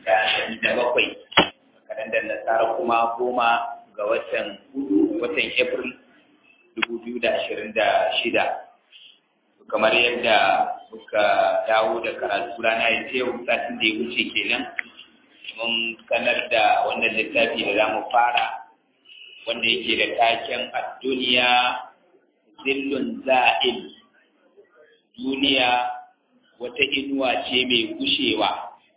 da bakwai kalandar nasara kuma goma ga watan watan april dubu biyu da ashirin da shida kamar yadda muka dawo da karatu rana ya ce satin da ya wuce kenan mun sanar da wannan littafi da za mu fara wanda yake da taken a duniya zillun za'il duniya wata inuwa ce mai gushewa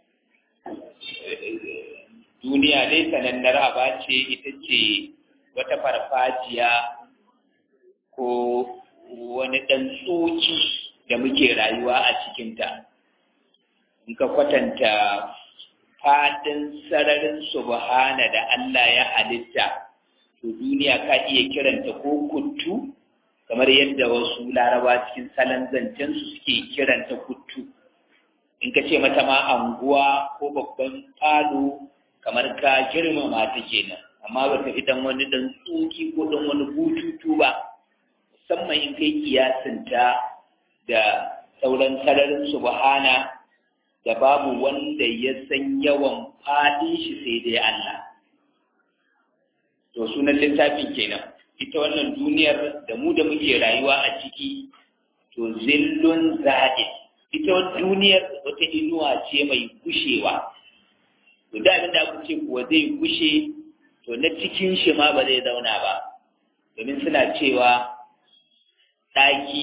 duniya dai sanannar aba ce ita ce wata farfajiya ko wani ɗan tsoki da muke rayuwa a cikinta in ka kwatanta faɗin sararin subhana da Allah ya halitta to duniya ka iya kiranta ko kuttu kamar yadda wasu laraba cikin salon zancensu suke kiranta kuttu in ka ce mata ma anguwa ko babban falo kamar ka girmama ta kenan amma ba ta fi dan wani dan tsoki ko dan wani bututu ba musamman in kai kiyasinta da sauran sararin subhana da babu wanda ya san yawan faɗin shi sai dai Allah to sunan littafin kenan ita wannan duniyar da mu da muke rayuwa a ciki to zillun za'id ita duniyar wata inuwa ce mai gushewa to da abin da aka ce kuwa zai gushe to na cikin shi ma ba zai zauna ba domin suna cewa ɗaki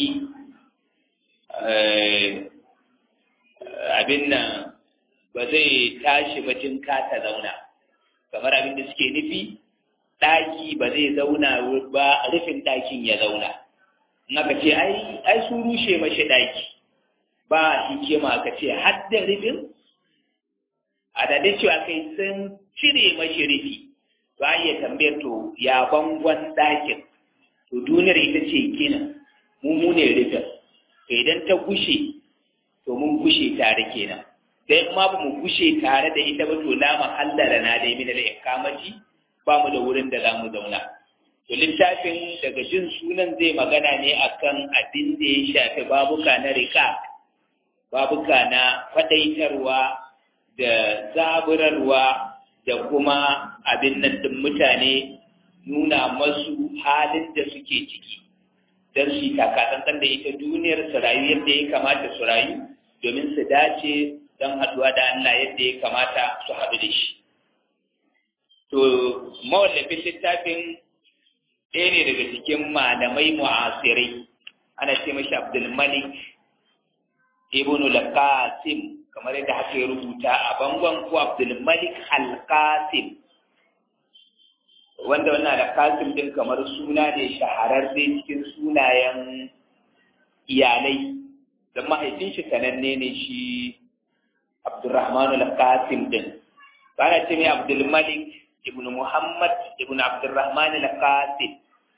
abin nan ba zai tashi ba jin ta zauna kamar abin da suke nufi ɗaki ba zai zauna ba rufin ɗakin ya zauna in aka ce ai sun rushe mashi ɗaki ba hikima ka ce hadda rufin a daɗe cewa kai sun cire mashi rufi ba iya tambayar to ya bangon ɗakin to duniyar ita ce gina mu mu ne rufin to idan ta gushe to mun gushe tare kenan sai ma ba mu gushe tare da ita ba to la mahallara na dai min al-ikamati ba mu da wurin da za mu zauna. To littafin daga jin sunan zai magana ne akan abin da ya shafi babuka na rika, babuka na faɗaitarwa da zaburarwa da kuma abin nan din mutane nuna masu halin da suke ciki. Don su yi takatsantsan da ita duniyar su rayu yadda ya kamata su rayu domin su dace don haɗuwa da Allah yadda ya kamata su haɗu da shi. To, mawallafin littafin ɗaya ne daga cikin malamai mu'asirai, ana ce mashi Abdulmalik Ibn al-Qasim kamar yadda haka ya rubuta a bangon ko Abdulmalik al-Qasim. Wanda wannan al-Qasim din kamar suna ne shahararre cikin sunayen iyalai, don mahaifin shi sananne ne shi Abdulrahman al-Qasim din. Bana ce mai Abdulmalik ibn Muhammad ibn Abdurrahman al-Qasim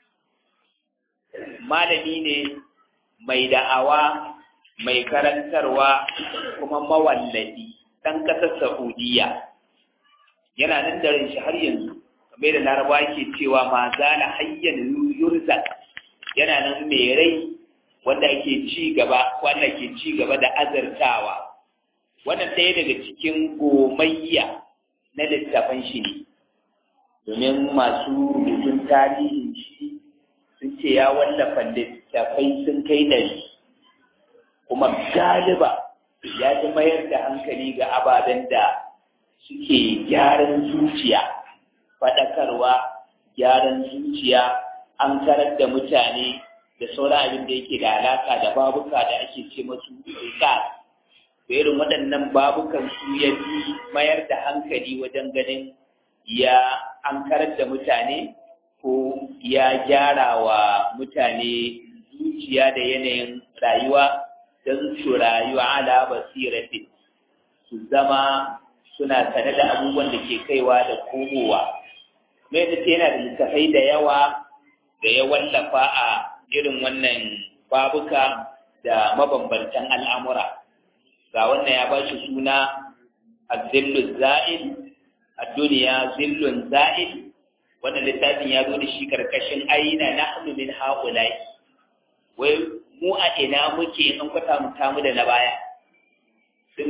malami ne mai da'awa mai karantarwa kuma mawallafi dan kasar Saudiya yana nan da ran shi har yanzu kamar da Laraba yake cewa ma zala hayyan yurzak yana nan mai rai wanda ke ci gaba wanda ke ci gaba da azartawa wannan ɗaya daga cikin gomayya na littafan shi ne domin masu rubutun tarihin shi sun ce ya wallafa littafai sun kai ɗari kuma galiba ya fi mayar da hankali ga ababen da suke gyaran zuciya faɗakarwa gyaran zuciya an karar da mutane da sauran abin da yake da alaka da babuka da ake ce masu rikar irin waɗannan babukan su ya fi mayar da hankali wajen ganin ya an karar da mutane ko ya gyara wa mutane zuciya da yanayin rayuwa don su rayuwa ala basiratin su zama suna sane da abubuwan da ke kaiwa da komowa mai da yana da littafai da yawa da ya wallafa a irin wannan babuka da mabambantan al'amura ga wannan ya ba shi suna azillu za'il a duniya zillun za'il wannan littafin ya zo da shi karkashin aina nahnu min haula'i wai mu a ina muke in kwata mu da na baya sun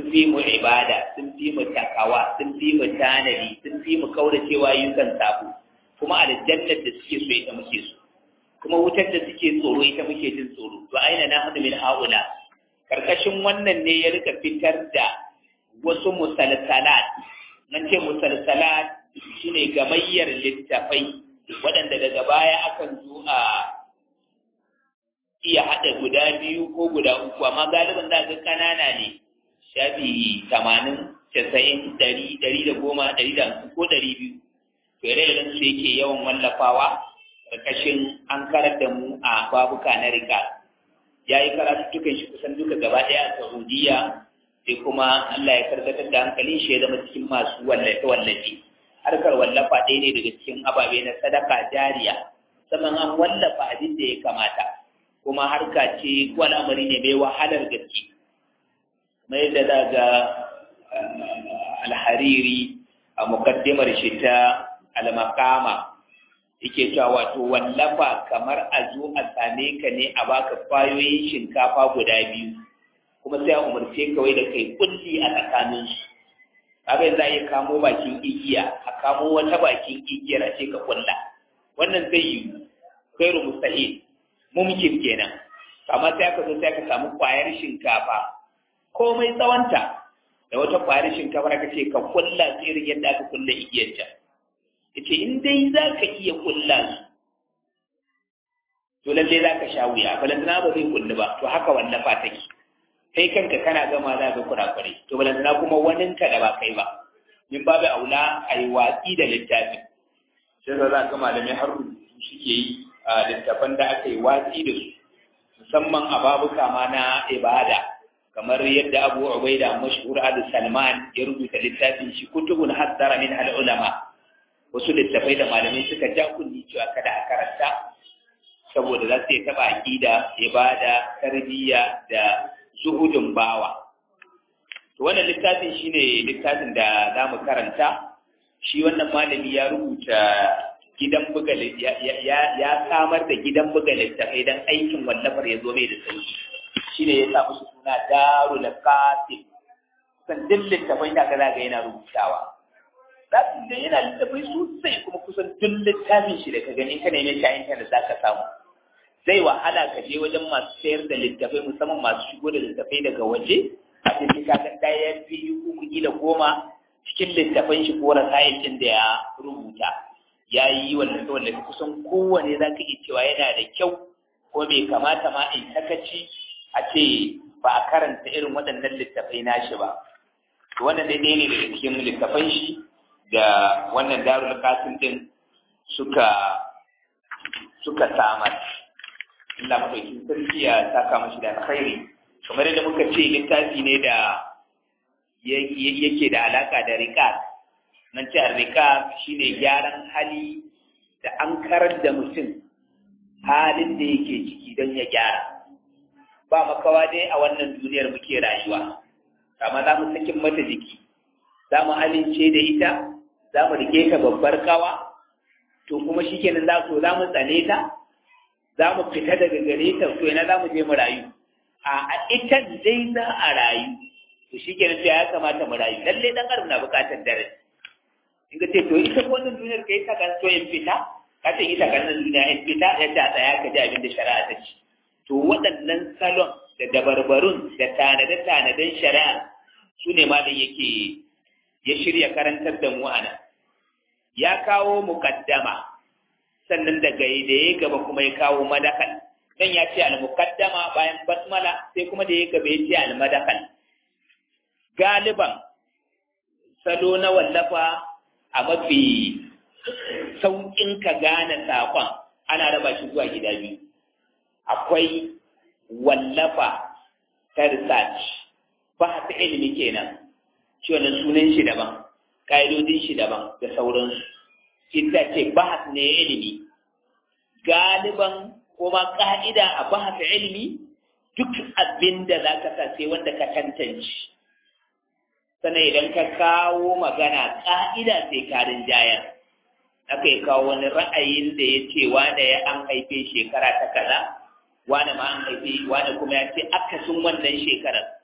fi mu ibada sun fi mu takawa sun fi mu tanadi sun fi mu kauracewa yukan sabo kuma aljannar da suke so ita muke so kuma wutar da suke tsoro ita muke jin tsoro to aina na hadu min haula karkashin wannan ne ya rika fitar da wasu musalsalat nan ce musalsalat shine gamayyar littafai waɗanda daga baya akan zo a iya haɗa guda biyu ko guda uku amma galibin za ga ƙanana ne shafi tamanin casa'in ɗari ɗari da goma ɗari da hamsin ko ɗari biyu to ire su yake yawan wallafawa ƙarƙashin an karar da mu a babuka na rika ya yi karatuttukan shi kusan duka gaba ɗaya a saudiya sai kuma allah ya karkatar da hankalin shi ya zama cikin masu wallafe-wallafe harkar wallafa ɗaya ne daga cikin ababe na sadaka jariya sannan an wallafa abin da ya kamata kuma harka ce ko al'amari ne mai wahalar gaske mai da daga alhariri a mukaddimar shi ta almakama yake cewa wato wallafa kamar a zo a same ka ne a baka kwayoyin shinkafa guda biyu kuma sai a umarce kawai da kai kulli a tsakanin su kaga yanzu a kamo bakin igiya a kamo wata bakin igiyar a ce ka kulla wannan zai yi kairu mustahil mumkin kenan amma sai aka zo sai aka samu kwayar shinkafa komai tsawonta da wata kwayar shinkafa aka ce ka kulla irin yadda aka kulla igiyar ta yace in dai za ka iya kulla su to lalle za ka sha wuya balantana ba zai kulli ba to haka wallafa take kai kanka kana gama za ka kurakure to balantana kuma waninka da ba kai ba min babu aula a yi watsi da littafin sai za ka malamai har rubutu suke yi a littafan da aka yi watsi da su musamman a babuka ma na ibada kamar yadda abu ubaida mashhur adu salman ya rubuta littafin shi kutubun haddara min al ulama wasu littafai da malamai suka ja kunni cewa kada a karanta saboda za su yi taɓa aƙida ibada tarbiyya da zuhudin bawa to wannan littafin shine littafin da za mu karanta shi wannan malami ya rubuta gidan buga ya samar da gidan buga littafai don aikin wallafar ya zo mai da sauki shi ne ya sa musu suna darul qasim kusan duk littafai da kaza ga yana rubutawa za su ga yana littafai sosai kuma kusan duk littafin shi da ka gani ka neme shi a intanet za ka samu zai wahala ka je wajen masu sayar da littafai musamman masu shigo da littafai daga waje a cikin kaga ɗaya biyu uku kila goma cikin littafan shi ko rasayin da ya rubuta ya yi wallafe kusan kowane za ka iya cewa yana da kyau ko bai kamata ma in takaci a ce ba a karanta irin waɗannan littafai nashi ba to wannan dai ɗaya ne daga cikin littafan shi da wannan darul kasim din suka suka samar Allah madaukin sarki ya saka mashi da alkhairi kamar yadda muka ce littafi ne da yake da alaka da rikas nan ce rika shine gyaran hali da an karar da mutum halin da yake ciki don ya gyara ba makawa dai a wannan duniyar muke rayuwa kama za mu sakin mata jiki za mu amince da ita za mu rike ta babbar kawa to kuma shi kenan za so za mu tsane ta za mu fita daga gare ta to yana za mu je mu rayu a ita dai za a rayu to shi kenan to ya kamata mu rayu lallai dan adam na bukatar darasi in ka ce to ita wannan duniyar ka yi ta kan so in fita ka ce ita kan duniya in fita ya ta tsaya ka ji abin da shari'a ta ce to waɗannan salon da dabarbarun da tanade-tanaden shari'a su ne malam yake ya shirya karantar da mu ana ya kawo mukaddama sannan daga da ya gaba kuma ya kawo madakal dan ya ce al-mukaddama bayan basmala sai kuma da ya gaba ya ce al-madakal galiban salo na wallafa a mafi sauƙin ka gane saƙon ana raba shi zuwa gida biyu akwai wallafa ta research ba ta ilimi kenan shi wannan sunan shi daban ƙa'idodin shi daban da sauransu ita ce bahas ne ilimi galiban kuma ƙa'ida a bahas ilimi duk abin da za ka sa sai wanda ka tantance sannan idan ka kawo magana ƙa'ida sai ka rinjayar aka yi kawo wani ra'ayin da ya ce wane ya an haife shekara ta kaza wane ma an haife wane kuma ya ce akasin wannan shekarar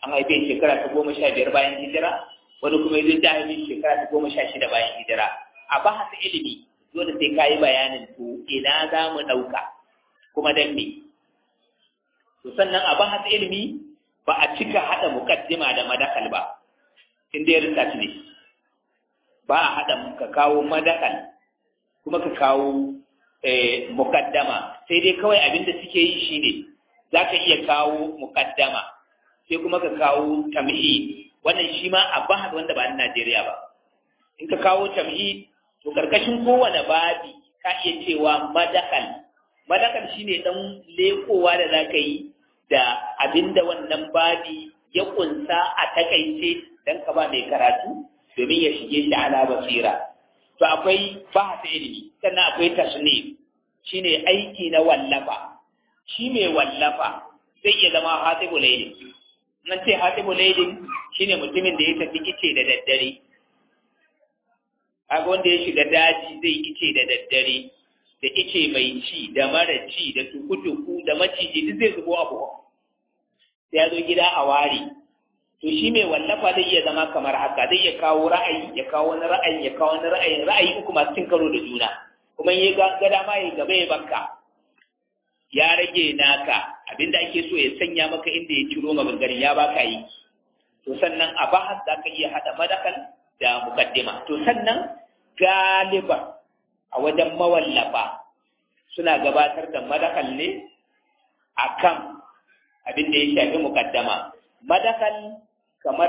an haife shekara ta goma sha biyar bayan hijira wani kuma yanzu ta haife shekara ta goma sha shida bayan hijira a bahasa ilimi dole sai ka yi bayanin to ina za mu ɗauka kuma dan me to sannan a bahasa ilimi ba a cika haɗa mukaddima da madakal ba in dai research ne ba a haɗa ka kawo madakal kuma ka kawo mukaddama sai dai kawai abinda suke yi shine za ka iya kawo mukaddama sai kuma ka kawo tamhid wannan shi ma a bahas wanda ba na Najeriya ba in ka kawo tamhid to karkashin kowane babi ka iya cewa madakal madakal shine dan lekowa da za ka yi da abinda wannan babi ya kunsa a takaice dan ka ba mai karatu domin ya shige shi ala basira to akwai bahasa ilimi sannan akwai tasnif shine aiki na wallafa shi mai wallafa zai iya zama hatibu lailin nan ce hatibu lailin shine mutumin da ya tafi ice da daddare kaga wanda ya shiga daji zai ice da daddare da ice mai ci da mara ci da tuku-tuku da maciji duk zai zubo abu sai ya zo gida a ware to shi mai wallafa zai iya zama kamar haka zai iya kawo ra'ayi ya kawo wani ra'ayi ya kawo wani ra'ayi ra'ayi uku masu cin karo da juna kuma ya ga dama ya gaba ya banka ya rage naka abinda ake so ya sanya maka inda ya ciro maganganin ya baka yi to sannan a bahas za ka iya haɗa madakal da mukaddima to sannan galiba a wajen mawallafa suna gabatar da madakal ne akan abin da ya shafi mukaddama madakal kamar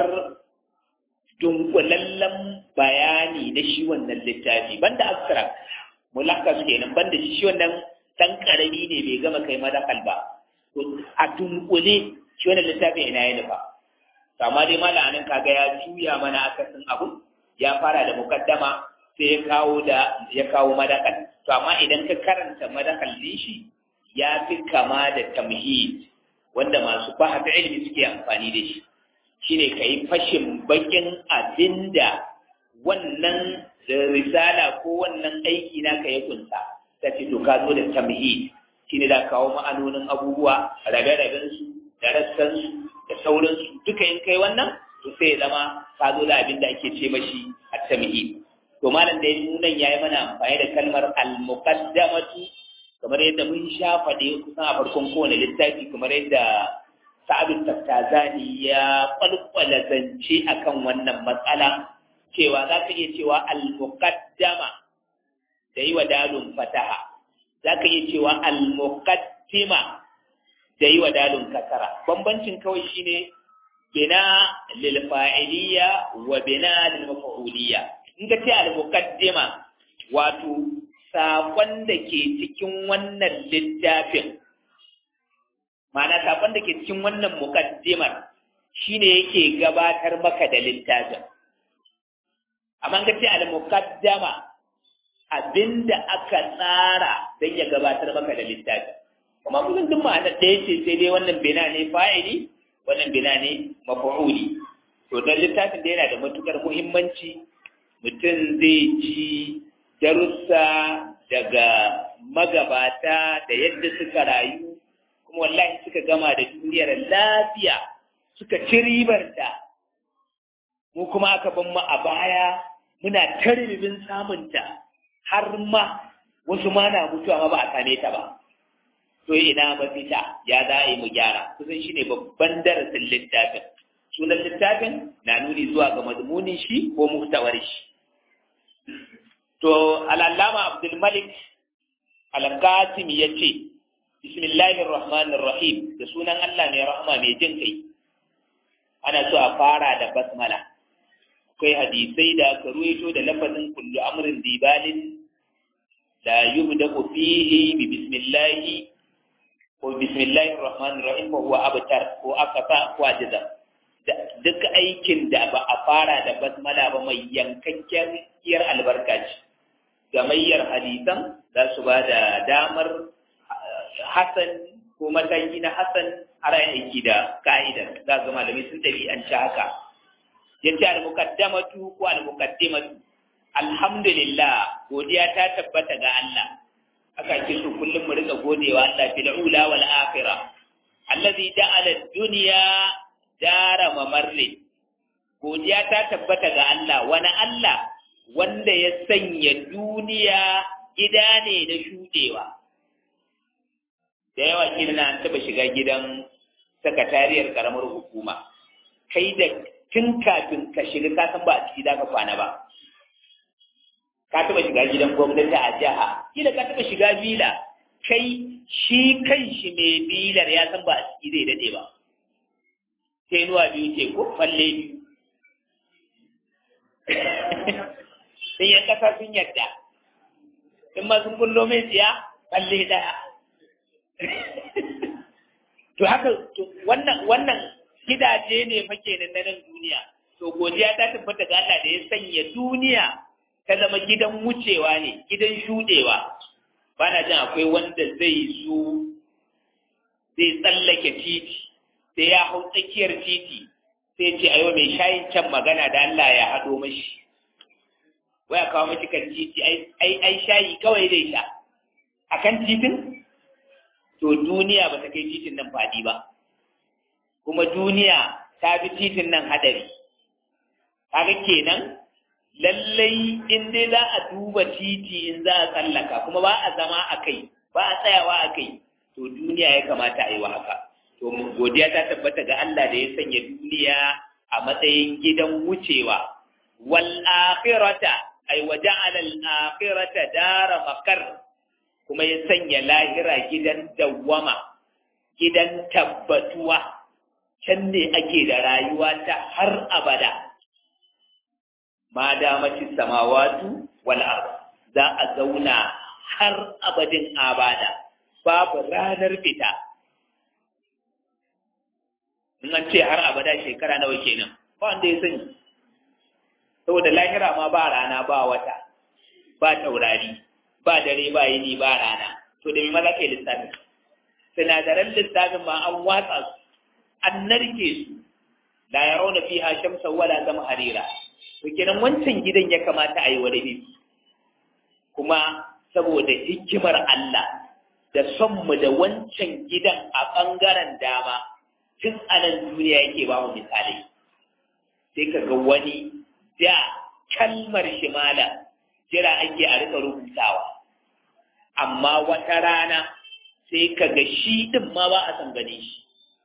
dunkulallen bayani na shi wannan littafi banda abstract mulakas kenan banda shi wannan dan karami ne bai gama kai madakal ba to a dunkule shi wannan littafin ina ya nufa to amma dai malamin kaga ya juya mana akasin abu ya fara da mukaddama sai ya kawo da ya kawo madakal to amma idan ka karanta madakal din shi ya fi kama da tamhid wanda masu bahasa ilimi suke amfani da shi shine kai fashin bakin abinda wannan risala ko wannan aiki naka ya kunsa ta ce to ka zo da tamhid shine da kawo ma'anonin abubuwa rabe-raben su da rassan su da sauransu duka in kai wannan to sai ya zama ka zo da abin da ake ce mashi at-tamhid to malam da nunan yayi mana amfani da kalmar al-muqaddamatu kamar yadda mun sha faɗe kusan a farkon kowane littafi kamar yadda sa'adu tattazani ya kwalkwala zance akan wannan matsala cewa za ka iya cewa al-muqaddama da yi wa dalun fataha za ka iya cewa al-muqaddima da yi wa dalun kasara bambancin kawai shine bina lil fa'iliya wa bina lil maf'uliyya in ka ce al-muqaddima wato saƙon da ke cikin wannan littafin ma'ana saƙon da ke cikin wannan muƙaddimar shine yake gabatar maka da littafin amma ka ce al-muqaddama abinda aka tsara don ya gabatar maka da littafin kuma kusan duk ma'ana ɗaya ce sai dai wannan bina ne fa'ili wannan bina ne mafa'uli to dan littafin da yana da matukar muhimmanci mutum zai ji darussa daga magabata da yadda suka rayu kuma wallahi suka gama da duniyar lafiya suka ci ribarta mu kuma aka ban mu a baya muna taribin samunta har ma wasu ma na mutuwa ma ba a same ta ba to ina mafita ya za a yi mu gyara kusan shine babban darasin littafin sunan littafin na nuni zuwa ga mazmunin shi ko muhtawar shi To, al'allama Abdulmalik Al-Qasim ya ce, Bismillahir Rahmanir Rahim, da sunan Allah mai rahama mai jin kai, ana so a fara da basmala. Akwai hadisai da aka ruwaito da lafazin kullu amrin dibalin da yubda fihi bi bismillahi ko bismillahir rahmanir rahim ko huwa abtar ko akafa ko ajiza. Duk aikin da ba a fara da basmala ba mai yankakken kiyar albarka ce. gamayyar hadisan za su ba da damar Hassan ko mataki na Hassan har aiki da ka'idar za ga malamai sun tafi an ci haka yace al-muqaddamatu ko al-muqaddimatu alhamdulillah godiya ta tabbata ga Allah aka ce su kullum mu rika godewa Allah fil ula wal akhirah allazi ja'ala ad-dunya dara mamarre godiya ta tabbata ga Allah wani Allah wanda ya sanya duniya gida ne na shudewa da yawa kina an taba shiga gidan sakatariyar karamar hukuma kai da tun kafin ka shiga ka san ba a ciki za ka kwana ba ka taba shiga gidan gwamnati a jiha kila ka taba shiga bila kai shi kan shi mai bilar ya san ba a ciki zai dade ba sai nuwa biyu ce ko falle biyu sai yan kasa sun yadda in ma sun kullo mai tsiya falle daya to haka wannan wannan gidaje ne fa kenan na nan duniya to godiya ta tabbata ga Allah da ya sanya duniya ta zama gidan wucewa ne gidan shudewa bana jin akwai wanda zai zo zai tsallake titi sai ya hau tsakiyar titi sai ce ayo mai shayin can magana da Allah ya hado mashi waya kawo mashi kan titi ai ai shayi kawai zai sha akan titin to duniya ba ta kai titin nan faɗi ba kuma duniya ta fi titin nan hadari kaga kenan lallai in dai za a duba titi in za a tsallaka kuma ba a zama a kai ba a tsayawa a kai to duniya ya kamata a yi wa haka to godiya ta tabbata ga Allah da ya sanya duniya a matsayin gidan wucewa wal akhirata ay waja'ala al akhirata dara makar kuma ya sanya lahira gidan dawwama gidan tabbatuwa can ne ake da rayuwa ta har abada ma damati samawatu wal ard za a zauna har abadin abada babu ranar fita in an ce har abada shekara nawa kenan ba wanda ya sani saboda lahira ma ba rana ba wata ba taurari ba dare ba yini ba rana to da me ma za ka yi lissafin sinadaran lissafin ma an watsa su an narke su la yarawna fiha shamsan wala harira. to kenan wancan gidan ya kamata a yi wa dabi kuma saboda hikimar Allah da son mu da wancan gidan a ɓangaren dama tun a nan duniya yake ba mu misali sai ka ga wani da kalmar shimala jira ake a rika rubutawa amma wata rana sai ka ga shi ɗin ma ba a san gane shi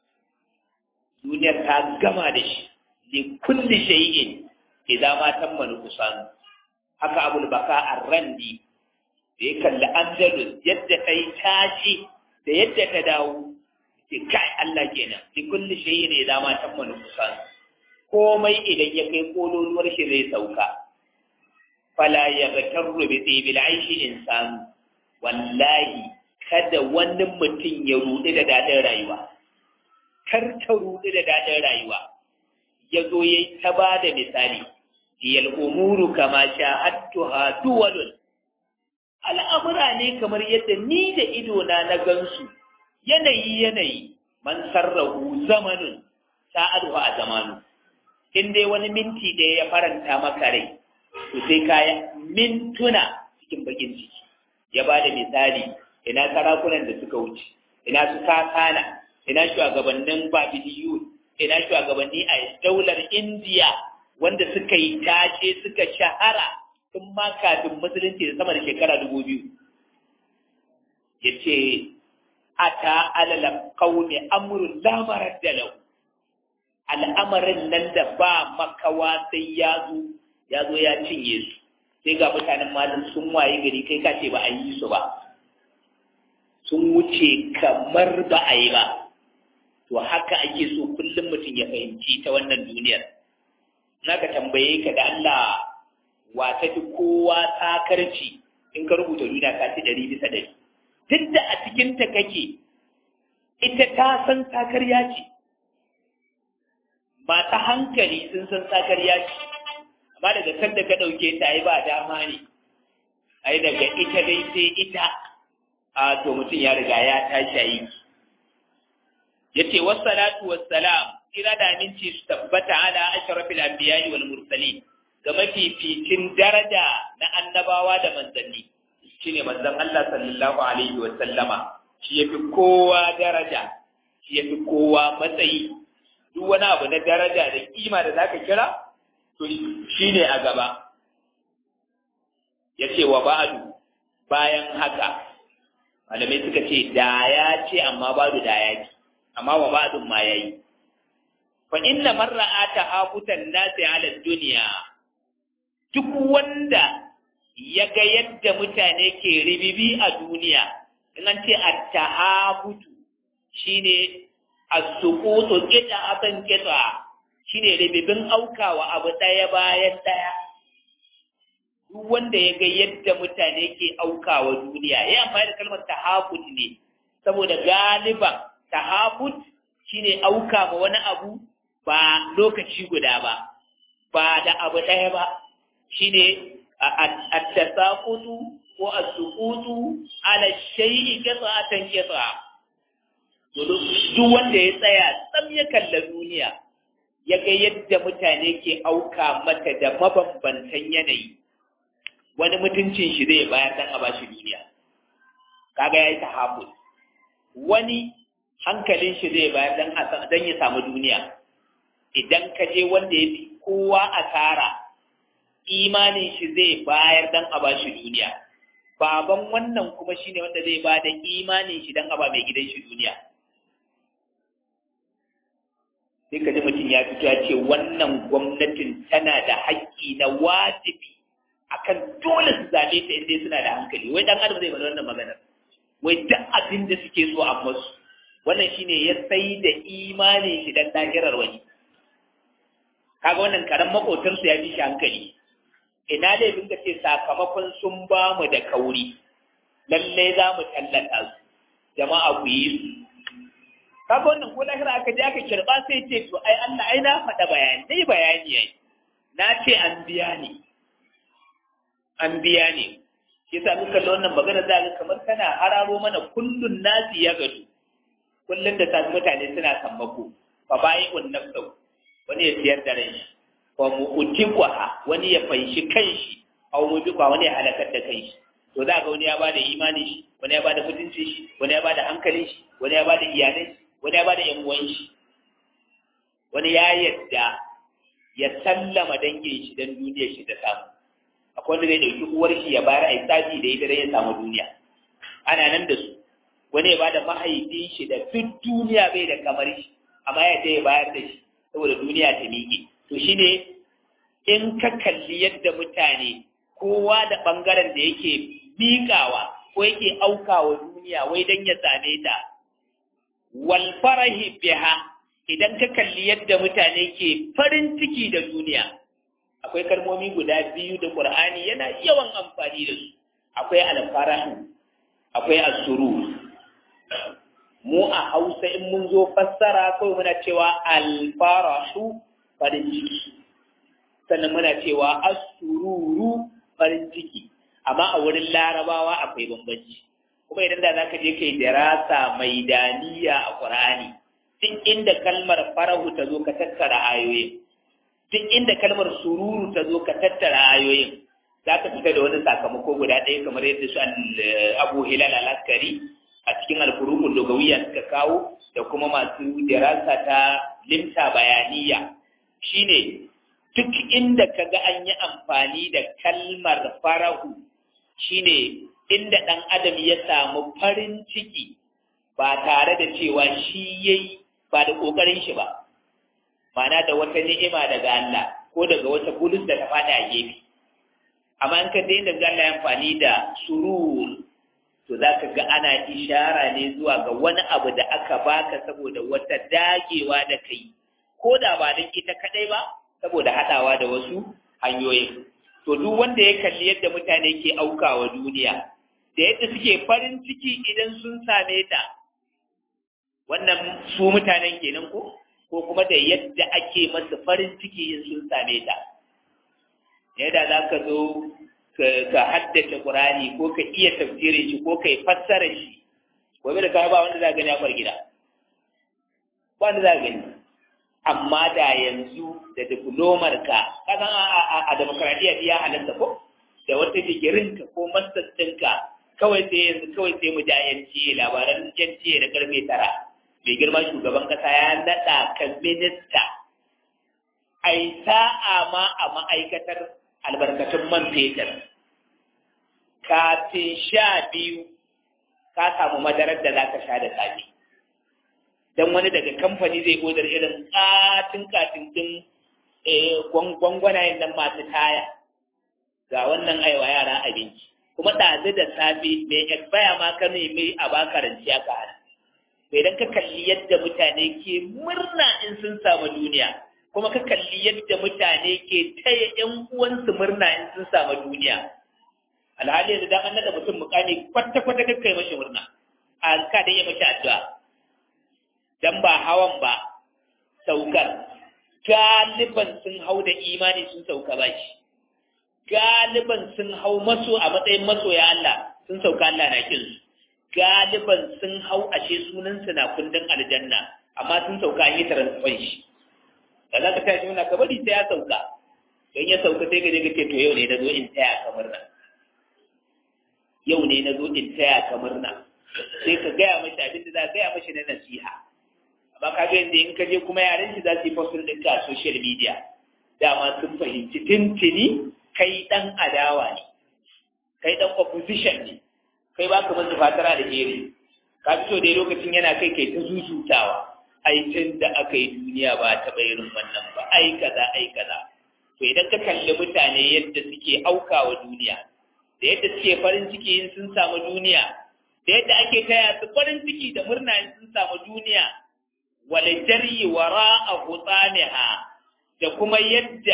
duniyar ta gama da shi li kulli shay'in idza ma tamma nuqsan haka abul baka ar-randi da ya kalli andalus yadda ta yi tashi da yadda ta dawo ce kai Allah kenan li kulli shay'in idza ma tamma nuqsan komai idan ya kai kololuwar shi zai sauka fala yaghtarru bi tibil aishi insanu wallahi kada wani mutum ya ruɗu da daɗin rayuwa kar ta ruɗu da daɗin rayuwa ya zo ya yi ta ba da misali iyal umuru kama sha'attuha duwalun al'amura ne kamar yadda ni da idona na gansu yanayi yanayi man sarrahu zamanin sa'adu a zamanu in dai wani minti da ya faranta maka rai to sai kaya mintuna cikin bakin ciki ya ba da misali ina sarakunan da suka wuce ina su kakana ina shugabannin babidiyu ina shugabanni a daular indiya wanda suka yi tace suka shahara tun ma kafin musulunci da sama da shekara dubu biyu ya ce ata alala kaune amurin lamarar da lau al'amarin nan da ba makawa sai ya zo ya zo ya cinye su sai ga mutanen malin sun waye gari kai ka ce ba a yi su ba sun wuce kamar ba a yi ba to haka ake so kullum mutum ya fahimci ta wannan duniyar na ka tambaye ka da Allah wa ta fi kowa takarci in ka rubuta duniya ka ci ɗari bisa ɗari duk da a cikinta kake ita ta san takarya ce mata hankali sun san takarya ce amma daga kan da ka ɗauke ta ai ba dama ne ai daga ita dai sai ita a to mutum ya riga ya tashi a yi ya ce wassalatu wassalam kira da aminci su tabbata ala ashrafil anbiya'i wal mursalin ga mafificin daraja na annabawa da manzanni shine manzon Allah sallallahu alaihi wa sallama shi yafi kowa daraja shi yafi kowa matsayi duk wani abu na daraja da kima da zaka kira to shine a gaba yace wa ba'du bayan haka malamai suka ce da ya ce amma babu da ya ce amma wa ba'dun ma yayi fa inna man ra'a tahabutan nasi ala dunya duk wanda ya ga yadda mutane ke ribibi a duniya in an ce at-tahabutu shine as-suqutu qita akan qita shine ribibin aukawa abu daya bayan daya duk wanda ya ga yadda mutane ke aukawa duniya ya amfani da kalmar tahafut ne saboda galiban tahafut shine auka ma wani abu ba lokaci guda ba ba da abu ɗaya ba shine at-tasaqutu ko as-suqutu ala shay'i qita'atan qita'a duk wanda ya tsaya tsam ya kalla duniya ya ga yadda mutane ke auka mata da mabambantan yanayi wani mutuncin shi zai bayar dan a bashi duniya kaga yayi tahabbul wani hankalin shi zai bayar dan dan ya samu duniya idan ka je wanda ya fi kowa asara imanin shi zai bayar dan a bashi duniya baban wannan kuma shine wanda zai ba da imanin shi dan a ba mai gidan shi duniya sai ka ji mutum ya fito ya ce wannan gwamnatin tana da haƙƙi na wajibi akan dole su zaɓe ta inda suna da hankali wai dan adam zai faɗi wannan maganar wai duk abin da suke so a masu wannan shine ya sai da imanin shi dan lahirar wani kaga wannan karan makotar su ya fi shi hankali ina da yin ka ce sakamakon sun ba mu da kauri lalle za mu tallata su jama'a ku yi su kaga wannan ko lahira aka je aka kirba sai ce to ai Allah ai na faɗa bayani dai bayani yayi na ce an biya ni an biya ne shi yasa muka da wannan magana za ga kamar kana hararo mana kullun nasi ya gado kullun da tafi mutane suna sammako fa bayi un nafsu wani ya siyar da rai wa mu'tiqaha wani ya fanshi kanshi aw mubiqa wani ya halakar da kanshi to za ga wani ya bada imani shi wani ya bada mutuncin shi wani ya bada hankalin shi wani ya bada iyalai shi wani ya bada yan uwan shi wani ya yadda ya sallama dangin shi dan duniyar shi ta samu akwai wanda zai ɗauki uwar shi ya bayar a tsafi da ita ya samu duniya ana nan da su wani ya bada mahaifin shi da duk duniya bai da kamar shi amma ya ya bayar da shi saboda duniya ta miƙe to shine in ka kalli yadda mutane kowa da ɓangaren da yake miƙawa ko yake aukawa duniya wai don ya same ta wal farahi biha idan ka kalli yadda mutane ke farin ciki da duniya akwai kalmomi guda biyu da Qur'ani yana yawan amfani da su akwai al-farahu akwai as-surur mu a Hausa in mun zo fassara kawai muna cewa al-farahu farin ciki sannan muna cewa as-sururu farin ciki amma a wurin larabawa akwai bambanci kuma idan da zaka je kai dirasa mai daniya a Qur'ani duk inda kalmar farahu ta zo ka tattara ayoyin duk inda kalmar sururu ta zo ka tattara ayoyin za ka fita da wani sakamako guda ɗaya kamar yadda su abu hilal al-askari a cikin alfurukun dogawiya suka kawo da kuma masu dirasa ta limta bayaniya shine duk inda ka ga an yi amfani da kalmar farahu shine inda ɗan adam ya samu farin ciki ba tare da cewa shi yayi ba da ƙoƙarin shi ba ma'ana da wata ni'ima daga Allah ko daga wata bulus da ta fada a gefe amma in ka daina ga Allah amfani da surur to za ka ga ana ishara ne zuwa ga wani abu da aka baka saboda wata dagewa da kai ko da ba don ita kadai ba saboda haɗawa da wasu hanyoyin to duk wanda ya kalli yadda mutane ke aukawa duniya da yadda suke farin ciki idan sun same ta wannan su mutanen kenan ko ko kuma da yadda ake masa farin ciki in sun same ta yadda za ka zo ka haddace ƙurani ko ka iya tafsirin shi ko ka yi fassara shi gobe da ka ba wanda za gani a kwar gida ba wanda za gani amma da yanzu da diplomar ka kasan a demokradiyya ya halatta ko da wata digirin ka ko masters ɗinka kawai sai yanzu kawai sai mu ja yanci labaran yanci da karfe tara mai girma shugaban kasa ya naɗa kan minista ai sa'a ma a ma'aikatar albarkatun man fetur kafin sha biyu ka samu madarar da za ka sha da safe don wani daga kamfani zai odar irin katin katin din gwangwanayen nan masu taya ga wannan aiwa yara abinci kuma ɗazu da safe mai expire ma ka nemi a baka ranci aka hana to idan ka kalli yadda mutane ke murna in sun samu duniya kuma ka kalli yadda mutane ke taya ƴan uwansu murna in sun samu duniya alhali yanzu dan an nada mutum mukami kwata kwata kakka yi mashi murna a ka da yi mashi addu'a dan ba hawan ba saukar galiban sun hau da imani sun sauka ba shi galiban sun hau maso a matsayin masoya Allah sun sauka Allah na kin su galiban sun hau ashe sunan su na kundin aljanna amma sun sauka an yi transfer shi da za ka tashi muna ka bari sai ya sauka don ya sauka sai ka je ka ce to yau ne na zo in taya kamar nan yau ne na zo in taya ka murna sai ka gaya mashi abin da za ka gaya mashi na nasiha amma ka ga yadda in ka je kuma yaren shi za su yi postin ɗinka a social media dama sun fahimci tintini kai ɗan adawa ne kai ɗan opposition ne kai ba ka masu fatara da iri ka fito dai lokacin yana kai kai ta zuzutawa ai tun da aka yi duniya ba taɓa irin wannan ba ai kaza ai kaza to idan ka kalli mutane yadda suke aukawa duniya da yadda suke farin ciki in sun samu duniya da yadda ake taya su farin ciki da murna in sun samu duniya wale jari wara a hutsaniha da kuma yadda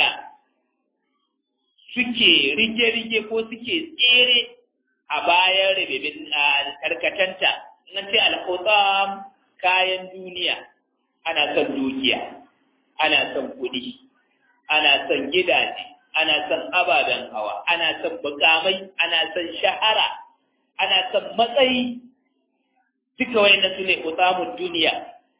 suke rige-rige ko suke tsere a bayan rabibin karkatanta in ce alhutsam kayan duniya ana son dukiya ana son kuɗi ana son gidaje ana son ababen hawa ana son bukamai ana son shahara ana son matsayi duka wayannan su ne utsamun duniya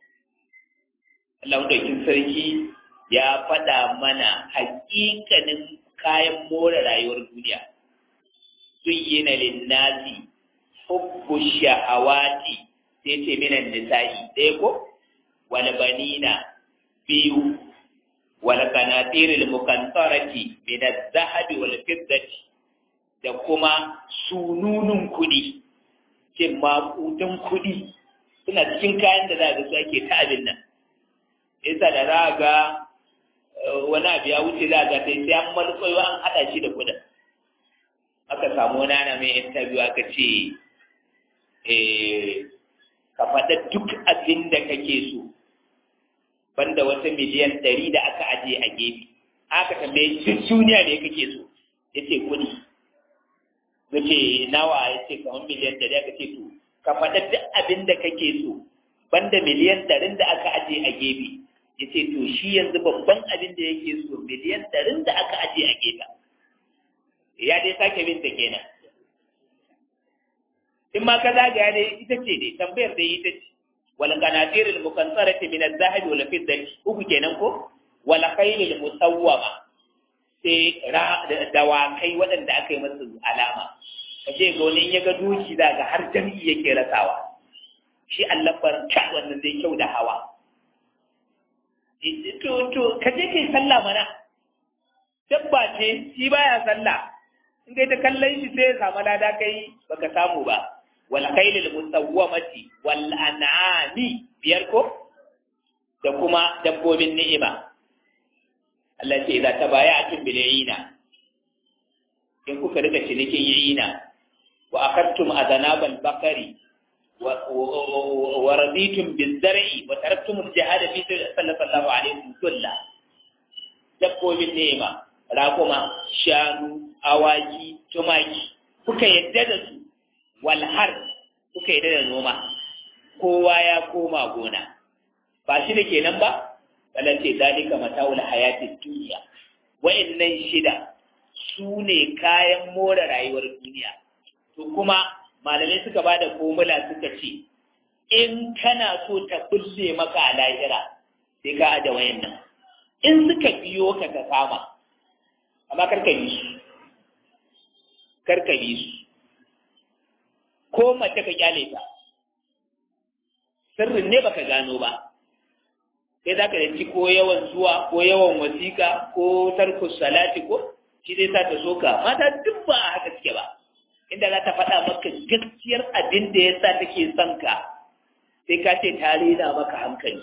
Allah ɗaukin sarki ya faɗa mana hakikanin kayan more rayuwar duniya zuyyina linnasi hubbu shahawati sai ce minan nisa'i ɗaya ko wal banina biyu wal qanatir al muqantarati min al zahabi wal fiddati da kuma sununun kudi ke makudan kudi suna cikin kayan da za ga su ake ta abin nan yasa da za ga wani abu ya wuce za ga sai sai an malƙwayo an haɗa shi da kudin aka samu wani ana mai interview aka ce ka faɗa duk abin da kake so banda wata miliyan ɗari da aka aje a gefe aka tambaye duk duniya ne kake so ya ce kuɗi ya ce nawa ya ce kamar miliyan ɗari aka ce to ka faɗa duk abin da kake so banda miliyan ɗarin da aka aje a gefe ya ce to shi yanzu babban abin da yake so miliyan ɗarin da aka aje a gefe ya dai sake bin ta kenan in ma ka zagaya dai ita ce dai tambayar dai ita ce wal qanatir al muqantarati min al zahab wal fiddati uku kenan ko wal khayl al musawwama sai dawakai waɗanda aka yi masa alama ka je ga wani in ya ga doki za ga har jami'i yake rasawa shi allabar ta wannan dai kyau da hawa to to ka je kai sallah mana dabba ce shi baya sallah in kai ta kallon shi sai ya samu lada kai baka samu ba wal khailil musawwamati wal an'ami biyar ko da kuma dabbobin ni'ima Allah ce idza tabaya'tum bil ina in kuka rika cinikin yina wa akhadtum adanabal bakari wa raditum bil zar'i wa taraktum al jihad fi sallallahu alaihi wasallam dabbobin ni'ima raƙuma shanu awaki tumaki kuka yadda da su walhar kuka yadda da noma kowa ya koma gona ba shi da kenan ba ce zalika mata'ul hayatid duniya wa'annan shida su ne kayan more rayuwar duniya to kuma malamai suka ba da formula suka ce in kana so ta bulle maka a lahira sai ka aje wayannan in suka biyo ka ka kama amma karka bi su karka bi su ko mace ka kyale ta sirrin ne baka gano ba sai za ka ci ko yawan zuwa ko yawan wasiƙa ko tarkus salati ko shi zai sa ta soka mata duk ba a haka suke ba inda za ta faɗa maka gaskiyar abin da ya sa take son ka sai ka ce ta rena maka hankali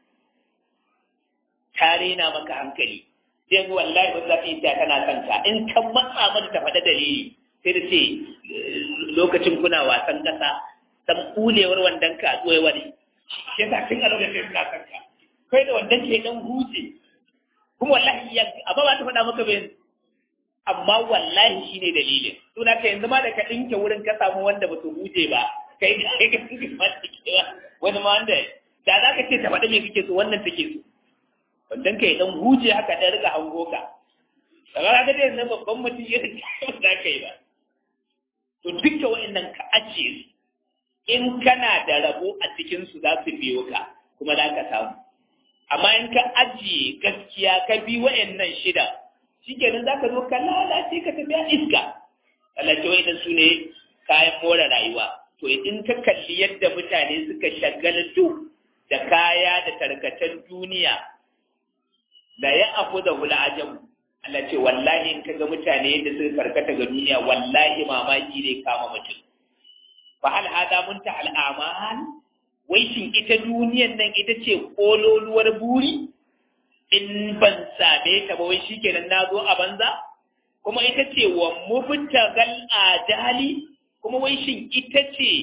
ta rena maka hankali sai ga wallahi ba za ta yi ta kana son ka in ka matsa mata ta faɗa dalili sai da ce lokacin kuna wasan ƙasa san kulewar wandan ka tsoye wani shi yasa tun a lokacin suna son ka kai da wandan ke dan huce kuma wallahi ya amma ba ta faɗa maka bai amma wallahi shine dalilin to da yanzu ma da ka dinke wurin ka samu wanda ba su huje ba kai kai ka dinke ma kewa wani ma wanda da za ka ce ta faɗa me kake so wannan take so wandan ka dan huje haka da riga hango ka daga ga dai yanzu babban mutum ya da kai ba to duka wa'annan ka ajiye su in kana da rabo a cikin su za su biyo ka kuma za ka samu amma in ka ajiye gaskiya ka bi wa'annan shida shikenan za ka zo ka lalace ka tafi a iska lalace wa'annan su ne kayan more rayuwa to in ka kalli yadda mutane suka shagaltu da kaya da tarkacen duniya da ya afu da hula ajabu Allah ce wallahi in ka ga mutane yadda suka karkata ga duniya wallahi mamaki ne kama mutum fa hal hada munta al amal wai shin ita duniyan nan ita ce kololuwar buri in ban same ta ba wai shikenan na zo a banza kuma ita ce wa mubtagal adali kuma wai shin ita ce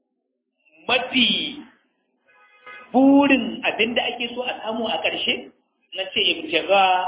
mafi burin abinda ake so a samu a ƙarshe na ce ibtiga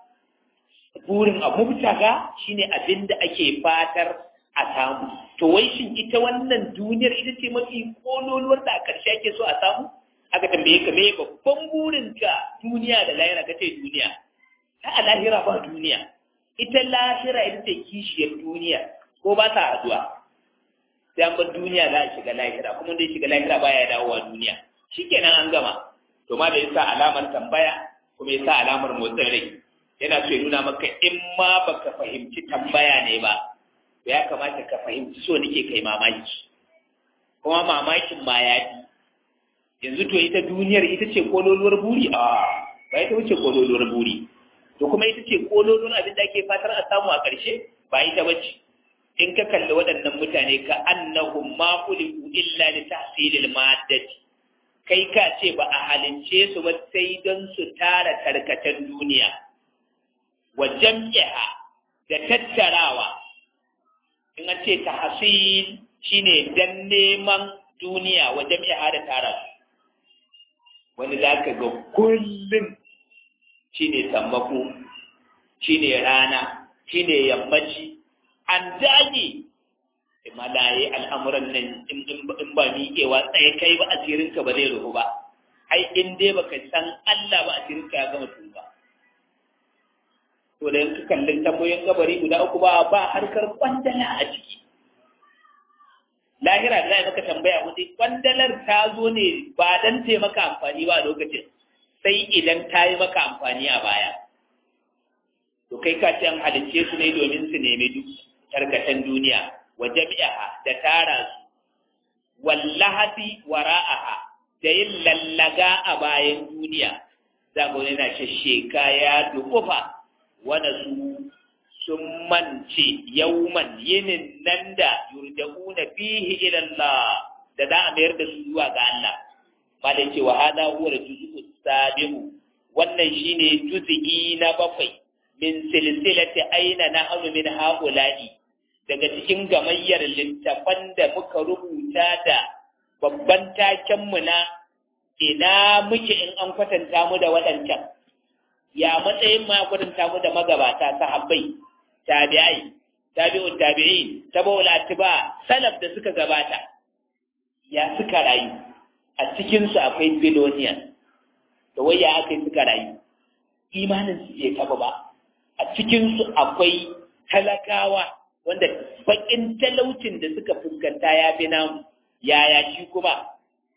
burin a mubtaga shine abinda ake fatar a samu to wai shin ita wannan duniyar ita ce mafi kololuwar da a ƙarshe ake so a samu aka tambaye ka me babban burin ka duniya da lahira ka ce duniya ta a lahira ba duniya ita lahira ita ce kishiyar duniya ko ba ta haduwa sai an bar duniya za a shiga lahira kuma dai shiga lahira baya dawowa duniya shikenan an gama to ma da yasa alamar tambaya kuma yasa alamar motsin rai yana so ya nuna maka in ma baka fahimci tambaya ne ba ya kamata ka fahimci so nake kai mamaki kuma mamakin ma ya fi yanzu to ita duniyar ita ce kololuwar buri a ba ita wuce kololuwar buri to kuma ita ce kololuwar abin da ake fatar a samu a ƙarshe ba ita bace in ka kalli waɗannan mutane ka annahum ma khuliqu illa li tahsilil maddati kai ka ce ba a halince su ba sai don su tara tarkacen duniya wa jam'iha da tattarawa in an ce tahsil shine dan neman duniya wa jam'iha da tara wani za ka ga kullum shine sammako shine rana shine yammaci an dage malaye al'amuran nan in ba miƙewa tsaye kai ba asirinka ba zai ruhu ba ai in dai baka san Allah ba asirinka ya gama tuba to da yanka kallon tambayoyin kabari guda uku ba ba harkar kwandala a ciki lahira da za maka tambaya wani kwandalar ta zo ne ba dan ta maka amfani ba a lokacin sai idan ta yi maka amfani a baya to kai ka ce an halicce su ne domin su nemi duk tarkatan duniya wa jami'aha da tara su wallahati wara'aha da yin lallaga a bayan duniya za ku yana shasheka ya dukufa wanda su sun mance yauman yinin nan da yurja'una fihi ila Allah da za a mayar da su zuwa ga Allah malai cewa hada huwa al-juz'u sabiu wannan shine juz'i na bakwai min silsilati aina nahnu min haula'i daga cikin gamayyar littafan da muka rubuta da babban takenmu na ina muke in an kwatanta mu da waɗancan ya matsayin ma kwatanta mu da magabata sahabbai tabi'ai tabi'un tabi'in tabaul atba salaf da suka gabata ya suka rayu a cikin su akwai biloniyan da wai ya aka suka rayu imanin su bai taba ba a cikin su akwai talakawa wanda bakin talaucin da suka fuskanta ya fi namu yaya shi kuma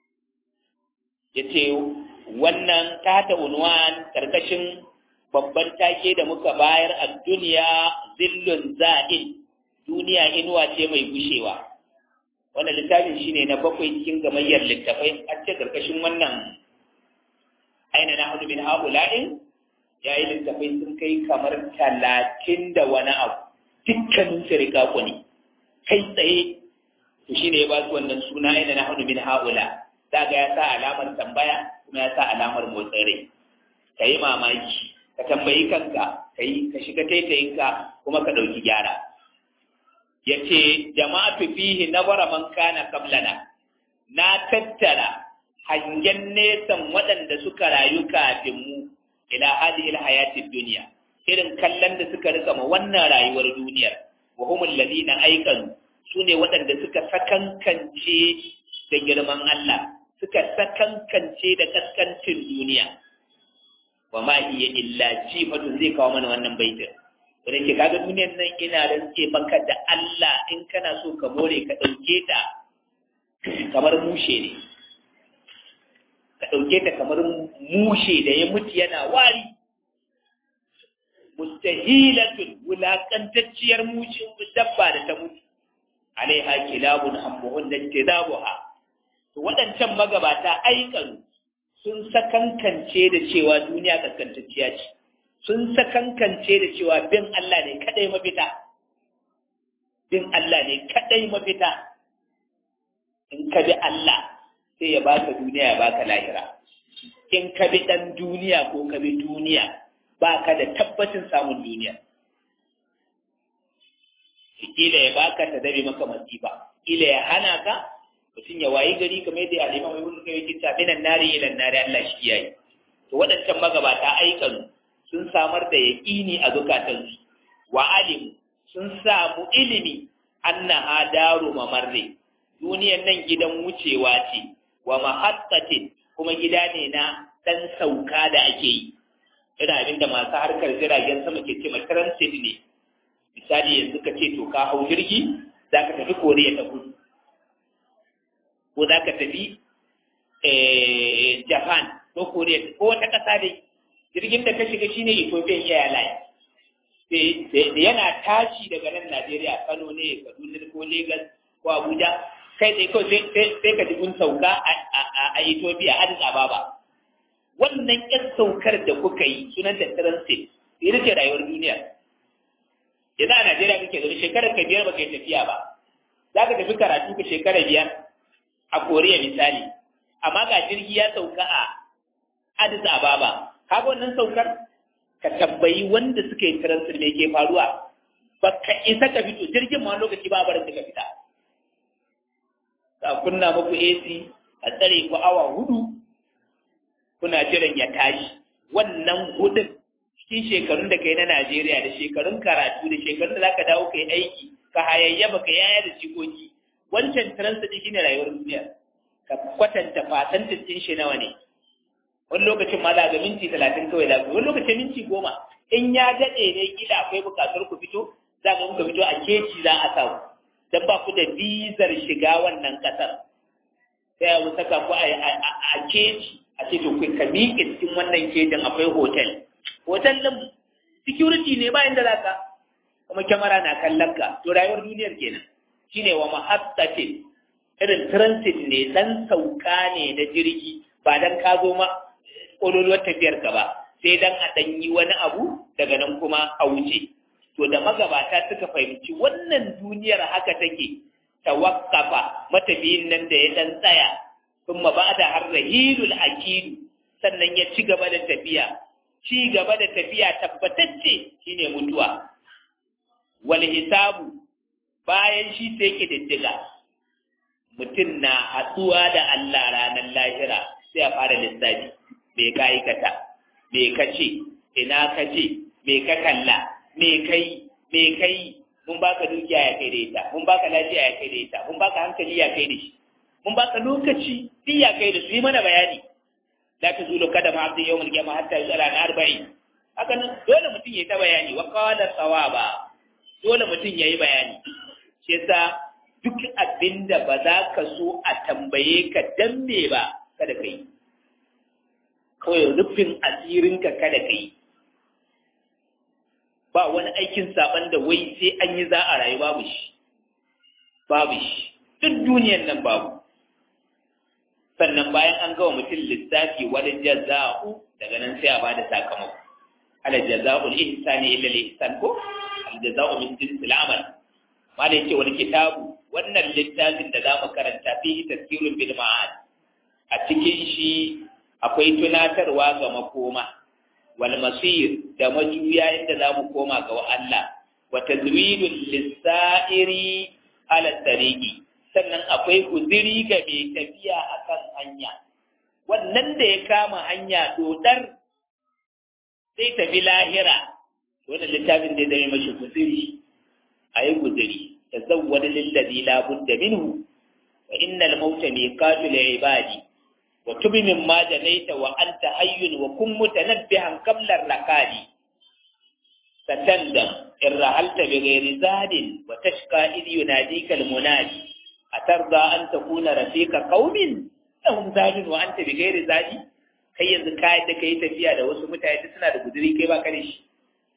ya ce wannan tata unwan karkashin babban take da muka bayar a duniya zillun za'in duniya inuwa ce mai gushewa wannan littafin shine na bakwai cikin gamayyar littafai a ce karkashin wannan aina na hudu min haula'in ya yi littafai sun kai kamar talatin da wani abu dukkanin su rika ne kai tsaye to shine ya ba su wannan suna aina na hudu min haula daga ya sa alamar tambaya kuma ya sa alamar motsin rai ka yi mamaki ka tambayi kanka ka yi ka shiga taitayinka kuma ka ɗauki gyara ya ce jama'atu fihi na man kana kablana na tattara hangen nesan waɗanda suka rayu kafin mu ila hadhihi alhayatid dunya irin kallon da suka rika ma wannan rayuwar duniyar wa humul ladina aikanu sune waɗanda suka sakankance da girman Allah suka sakankance da kaskancin duniya wa ma iya illa jifatun zai kawo mana wannan baitin wanda ke kaga duniyar nan ina rantse maka da Allah in kana so ka more ka ɗauke ta kamar mushe ne ka ɗauke ta kamar mushe da ya mutu yana wari mustahilatun wulaƙantacciyar mushe dabba da ta mutu alaiha kilabun ambuhun da tidabuha to waɗancan magabata aikanu sun sakankance da cewa duniya kaskantacciya ce sun sakankance da cewa bin Allah ne kadai mafita bin Allah ne kadai mafita in ka bi Allah sai ya baka duniya ya baka lahira in ka bi dan duniya ko ka bi duniya baka da tabbacin samun duniya kila ya baka ta dabe maka masifa kila ya hana ka mutum ya wayi gari kamar yadda alima mai wani kai kita minan nari ila nari Allah shi yayi to waɗancan magabata aikan sun samar da yaƙini a zukatansu wa alim sun samu ilimi annaha daru mamarre duniyar nan gidan wucewa ce wa mahattatin kuma gida ne na dan sauka da ake yi ina abin da masu harkar jiragen sama ke ce transit ne misali yanzu ka ce to ka hau jirgi za ka tafi koriya ta kudu ko za ka tafi japan ko koriya ko wata ƙasa dai jirgin da ka shiga shine ethiopian airlines da yana tashi daga nan najeriya kano ne kaduna ko lagos ko abuja kai tsaye kawai sai ka kun sauka a ethiopia addis ababa wannan yan saukar da kuka yi sunan da transit ita ce rayuwar duniya yanzu a najeriya kake zaune shekarar ka biyar baka yi tafiya ba za ka tafi karatu ka shekara biyar a koriya misali amma ga jirgi ya sauka a addis ababa kaga wannan saukar ka tambayi wanda suka yi transit me ke faruwa ba ka isa ka fito jirgin ma lokaci ba barin ka fita ka kunna muku AC a tsare ku awa hudu kuna jiran ya tashi wannan hudun cikin shekarun da kai na Najeriya da shekarun karatu da shekarun da zaka dawo kai aiki ka hayayyafa ka yaya da jikoki wancan transit shine rayuwar duniya ka kwatanta fasantin shi nawa ne wani lokacin ma za ga minti talatin kawai za ku wani lokacin minti goma in ya daɗe ne kila akwai buƙatar ku fito za ga muka fito a keci za a samu don ba ku da bizar shiga wannan ƙasar sai a saka ku a keci a ce to ka miƙe cikin wannan kejin akwai hotel hotel ɗin security ne ba inda za ka kuma kyamara na kallon ka to rayuwar duniyar kenan shine wa mahattatin irin transit ne dan sauka ne na jirgi ba dan ka zo ma ƙololuwar tafiyar ka ba sai dan a ɗan yi wani abu daga nan kuma a wuce to da magabata suka fahimci wannan duniyar haka take tawakkafa matafiyin nan da ya dan tsaya sun ba da har rahilul akidu sannan ya ci gaba da tafiya ci gaba da tafiya tabbatacce shine mutuwa wal hisabu bayan shi sai ke diddiga mutum na hatsuwa da Allah ranar lahira sai a fara lissafi me ka aikata me ka ce ina ka ce me ka kalla me kai me kai mun baka dukiya ya kai da ita mun baka lafiya ya kai da ita mun baka hankali ya kai da shi mun baka lokaci duk ya kai da su yi mana bayani la ta zulo kada ma abin yawon gyama hatta yi na arba'in haka nan dole mutum ya yi ta bayani wa kawala tsawaba dole mutum ya yi bayani shi yasa duk abin da ba za ka so a tambaye ka dan me ba kada ka yi kawai rufin asirinka kada ka yi ba wani aikin saban da wai sai an yi za a rayu babu shi babu shi duk duniyan nan babu sannan bayan an gawa mutum lissafi wani jaza'u daga nan sai a bada sakamako ala jaza'ul ihsani illa al-ihsan ko al jaza'u min jinsil amal ma da yake wani kitabu wannan littafin da zamu karanta fi tazkirun bil ma'ad a cikin shi akwai tunatarwa ga makoma wal masir da majuya inda zamu koma ga Allah wa tazwidul lisairi ala tariqi sannan akwai guziri ga mai tafiya a kan hanya wannan da ya kama hanya dodar sai tafi lahira wannan littafin da zai mashi guziri a yi guziri ta zawwada lillazi la budda minhu wa innal mauta miqatu li ibadi wa tubi mimma janaita wa anta hayyun wa kun mutanabbihan qabla rakadi satandam in rahalta bi ghairi zadin wa tashqa idh yunadika al munadi atarda an takuna rafiqa qaumin lahum zadun wa anta bighairi zadi kai yanzu kai da kai tafiya da wasu mutane suna da guduri kai ba kare shi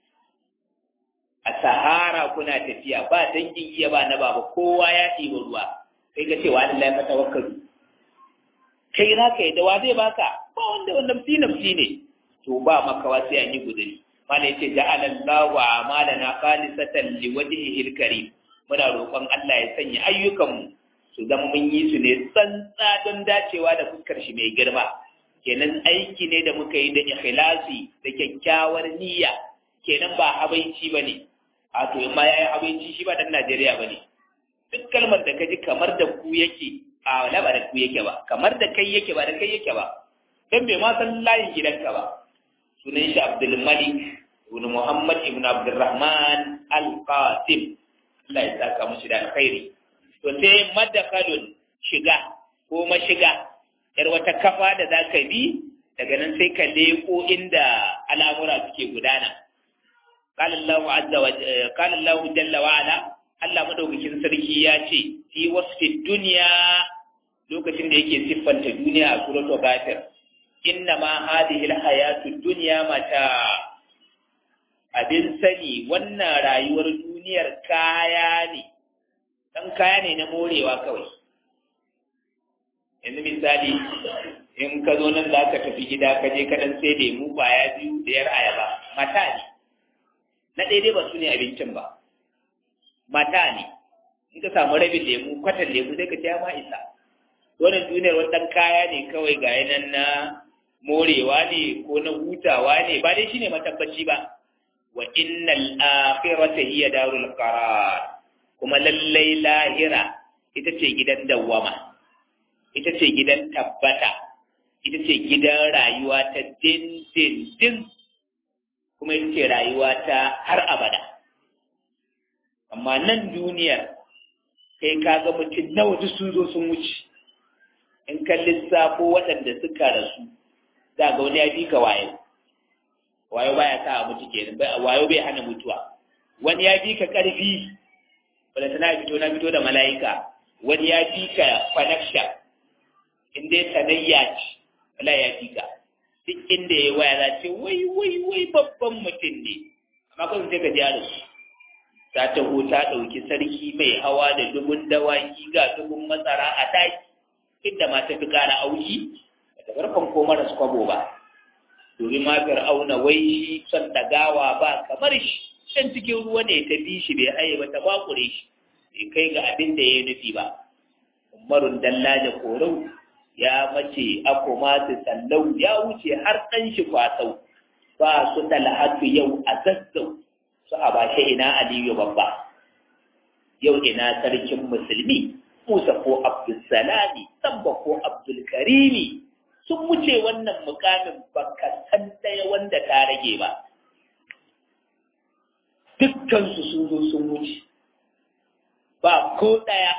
a sahara kuna tafiya ba dangin iya ba na baba kowa ya ɗiba ruwa kai ga cewa Allah ya fata wakkalu kai za ka yi da wa zai baka ba wanda wannan nafsi nafsi ne to ba makawa sai an yi guduri mana yace ja'ala Allahu a'malana khalisatan liwajhihi al-karim muna roƙon Allah ya sanya ayyukanmu su zama mun yi su ne tsantsa don dacewa da fuskar shi mai girma kenan aiki ne da muka yi da ikhlasi da kyakkyawar niyya kenan ba habaici ba ne a to ma ya yi habaici shi ba dan Najeriya ba ne duk kalmar da ka ji kamar da ku yake a wala ba da ku yake ba kamar da kai yake ba da kai yake ba dan bai ma san layin gidanka ba sunan shi Abdul Malik ibn Muhammad ibn Abdurrahman Al-Qasim Allah ya saka mushi da alkhairi to sai madakalun shiga ko mashiga yar wata kafa da za ka bi daga nan sai ka leko inda al'amura suke gudana qala Allahu azza wa qala Allahu jalla wa ala Allah madaukakin sarki ya ce fi wasfi dunya lokacin da yake siffanta duniya a suratul ghafir inna ma hadhihi alhayatu dunya mata abin sani wannan rayuwar duniyar kaya ne ɗan kaya ne na morewa kawai yanzu misali in ka zo nan za ka tafi gida ka je kaɗan sai lemu kwaya biyu da yar ayaba mata ne na daidai ba su ne abincin ba mata ne in ka samu rabin lemu kwatan lemu sai ka ce ma isa wannan duniyar wannan kaya ne kawai ga yanan na morewa ne ko na hutawa ne ba dai shine matabbaci ba wa innal akhirata hiya darul qarar kuma lallai lahira ita ce gidan dawwama ita ce gidan tabbata ita ce gidan rayuwa ta dindindin kuma ita ce rayuwa ta har abada amma nan duniyar kai ka ga mutum nawa duk sun zo sun wuce in kan lissafo waɗanda suka rasu za ga wani ya fi ka wayo wayo baya sa a mutu kenan wayo bai hana mutuwa wani ya fi ka ƙarfi wanda tana fito na fito da mala'ika wani ya fi ka connection in dai sanayya ce wala ya fi ka duk inda ya waya za ce wai wai wai babban mutum ne amma kawai sai ka ji da su ta taho ta ɗauki sarki mai hawa da dubun dawaki ga dubun matsara a daki inda ma ta fi ƙara auki da farkon ko maras kwabo ba domin ma fir'auna wai shi son dagawa ba kamar shi can cikin ruwa ne ta bi shi bai haye ba ta bakure shi bai kai ga abin da ya yi nufi ba umarun dalla da korau ya mace akoma su sallau ya wuce har ɗan shi kwasau ba su talhatu yau a zazzau su a bashe ina aliyu babba yau ina sarkin musulmi musa ko abdulsalami samba ko abdulkarimi sun wuce wannan mukamin baka san ɗaya wanda ta rage ba dukkansu sun zo sun wuce ba ko ɗaya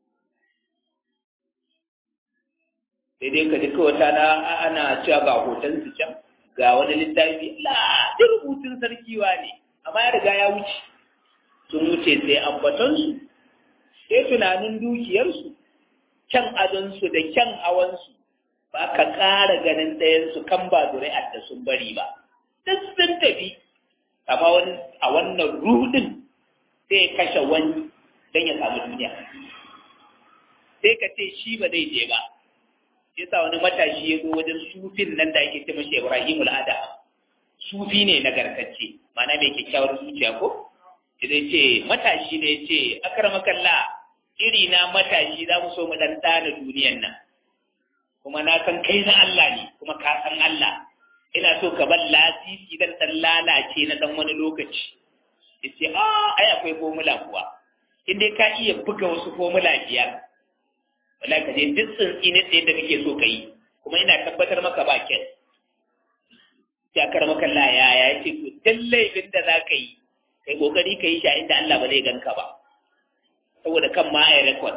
sai dai ka duka wata na ana cewa ga hoton su can ga wani littafi la da rubutun sarkiwa ne amma ya riga ya wuce sun wuce sai ambatonsu sai tunanin dukiyarsu kyan adonsu da kyan hawansu ba ka ƙara ganin ɗayansu kan ba zuri'ar da sun bari ba duk sun tafi amma wani a wannan rudin sai ya kashe wani don ya samu duniya sai ka ce shi ba zai je ba yasa wani matashi ya zo wajen sufin nan da ake ce mashi Ibrahim al'ada sufi ne nagartacce ma'ana mai kyakkyawar zuciya ko idan ce matashi ne ce akramakalla iri na matashi za mu so mu dan dana duniyan nan kuma na san kai na Allah ne kuma ka san Allah ina so ka bar lasisi dan dan lalace na dan wani lokaci yace a ai akwai formula kuwa in dai ka iya buga wasu formula biyar wala ka je duk tsintsi ne tsaye da kake so ka yi kuma ina tabbatar maka ba kyan ya kar maka la ya ya ce to dan laifin da za ka yi kai kokari ka yi shi a inda Allah ba zai ganka ba saboda kan ma ai record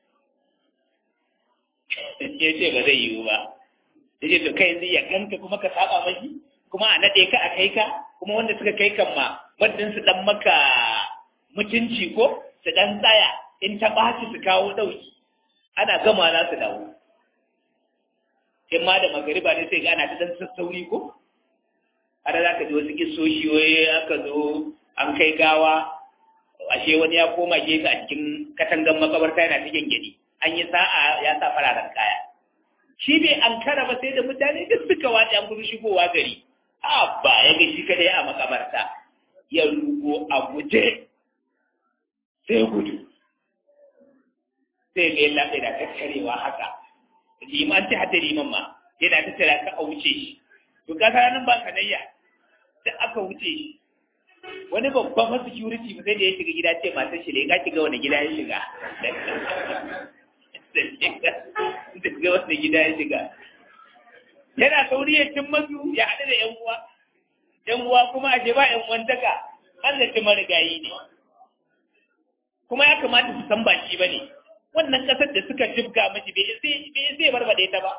ya ce ba zai yiwu ba ya ce to kai yanzu ya ganka kuma ka saba mashi kuma a nade ka a kai ka kuma wanda suka kai kan ma wadin su dan maka mutunci ko su dan tsaya in ta ɓaci su kawo ɗauki ana gama za su dawo in ma da magariba ne sai ga ana ta dan sassauri ko har za ka ji wasu kisoshi waye aka zo an kai gawa ashe wani ya koma gefe a cikin katangan makabarta yana cikin gidi an yi sa'a ya sa fararen kaya shi bai an kara ba sai da mutane duk suka wace an gudu shigowa gari a ba ya ga shi kadai a makabarta ya rugo a guje sai gudu sai ga yalla sai da tattarewa haka liman ta hada liman ma yana tattara ka a wuce shi to ka nan ba kanayya da aka wuce shi wani babban masu security ba sai da ya shiga gida ce matar shi ne ka shiga wani gida ya shiga daga wani gida ya shiga yana sauri ya cin masu ya haɗu da yan uwa yan uwa kuma a ba yan uwantaka Allah ta marigayi ne kuma ya kamata su san baki ba ne wannan ƙasar da suka jibga mashi bai zai barbaɗe ta ba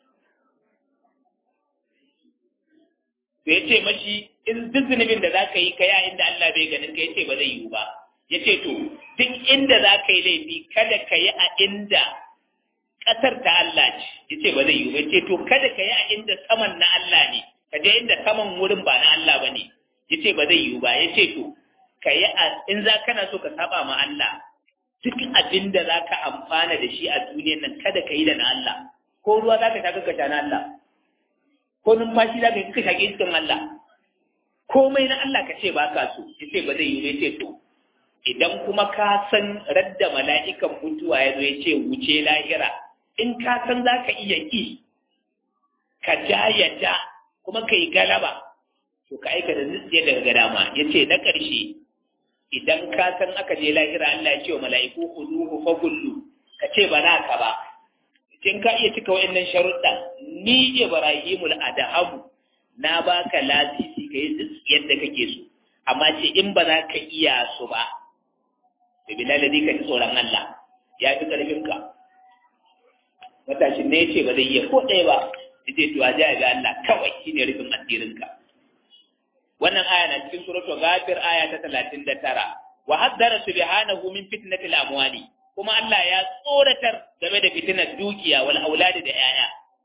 to ya ce mashi in duk zunubin da za ka yi ka yi a inda Allah bai ganin ka ya ce ba zai yiwu ba ya ce to duk inda za ka yi laifi kada ka yi a inda ƙasar ta Allah ce ya ce ba zai yiwu ba ya ce to kada ka yi a inda saman na Allah ne ka je inda saman wurin ba na Allah ba ne ya ce ba zai yiwu ba ya ce to ka yi a in za kana so ka saba ma Allah duk abin da za ka amfana da shi a duniyan nan kada ka yi da na Allah ko ruwa za ka sha ka sha na Allah ko numfashi za ka yi ka shaƙi iskan Allah komai na Allah ka ce ba ka so ya ce ba zai yi ya ce to idan kuma ka san radda mala'ikan mutuwa ya zo ya ce wuce lahira in ka san za ka iya ƙi ka ja ya ja kuma ka yi galaba to ka aika da zuciya daga ga dama ya ce na ƙarshe idan ka san aka je lahira Allah ya ce wa mala'iku huduhu fa gullu ka ce ba za ka ba in ka iya cika wa'annan sharuɗa ni Ibrahimul Adahamu na baka lasisi ka yi yadda kake so amma ce in ba za ka iya su ba da bilal ka ji tsoron Allah ya fi ƙarfin ka matashin ne ce ba zai iya ko ɗaya ba ya ce to a ga Allah kawai shine rufin asirin ka wannan aya na cikin suratul ghafir aya ta 39 wa haddara subhanahu min fitnatil amwali kuma Allah ya tsoratar game da fitinar dukiya wal auladi da yaya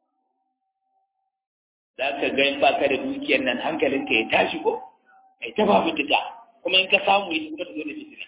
za ka ga in baka da dukiyar nan hankalinka ya tashi ko ai ta ba mutuka kuma in ka samu ya kuma zo da fitina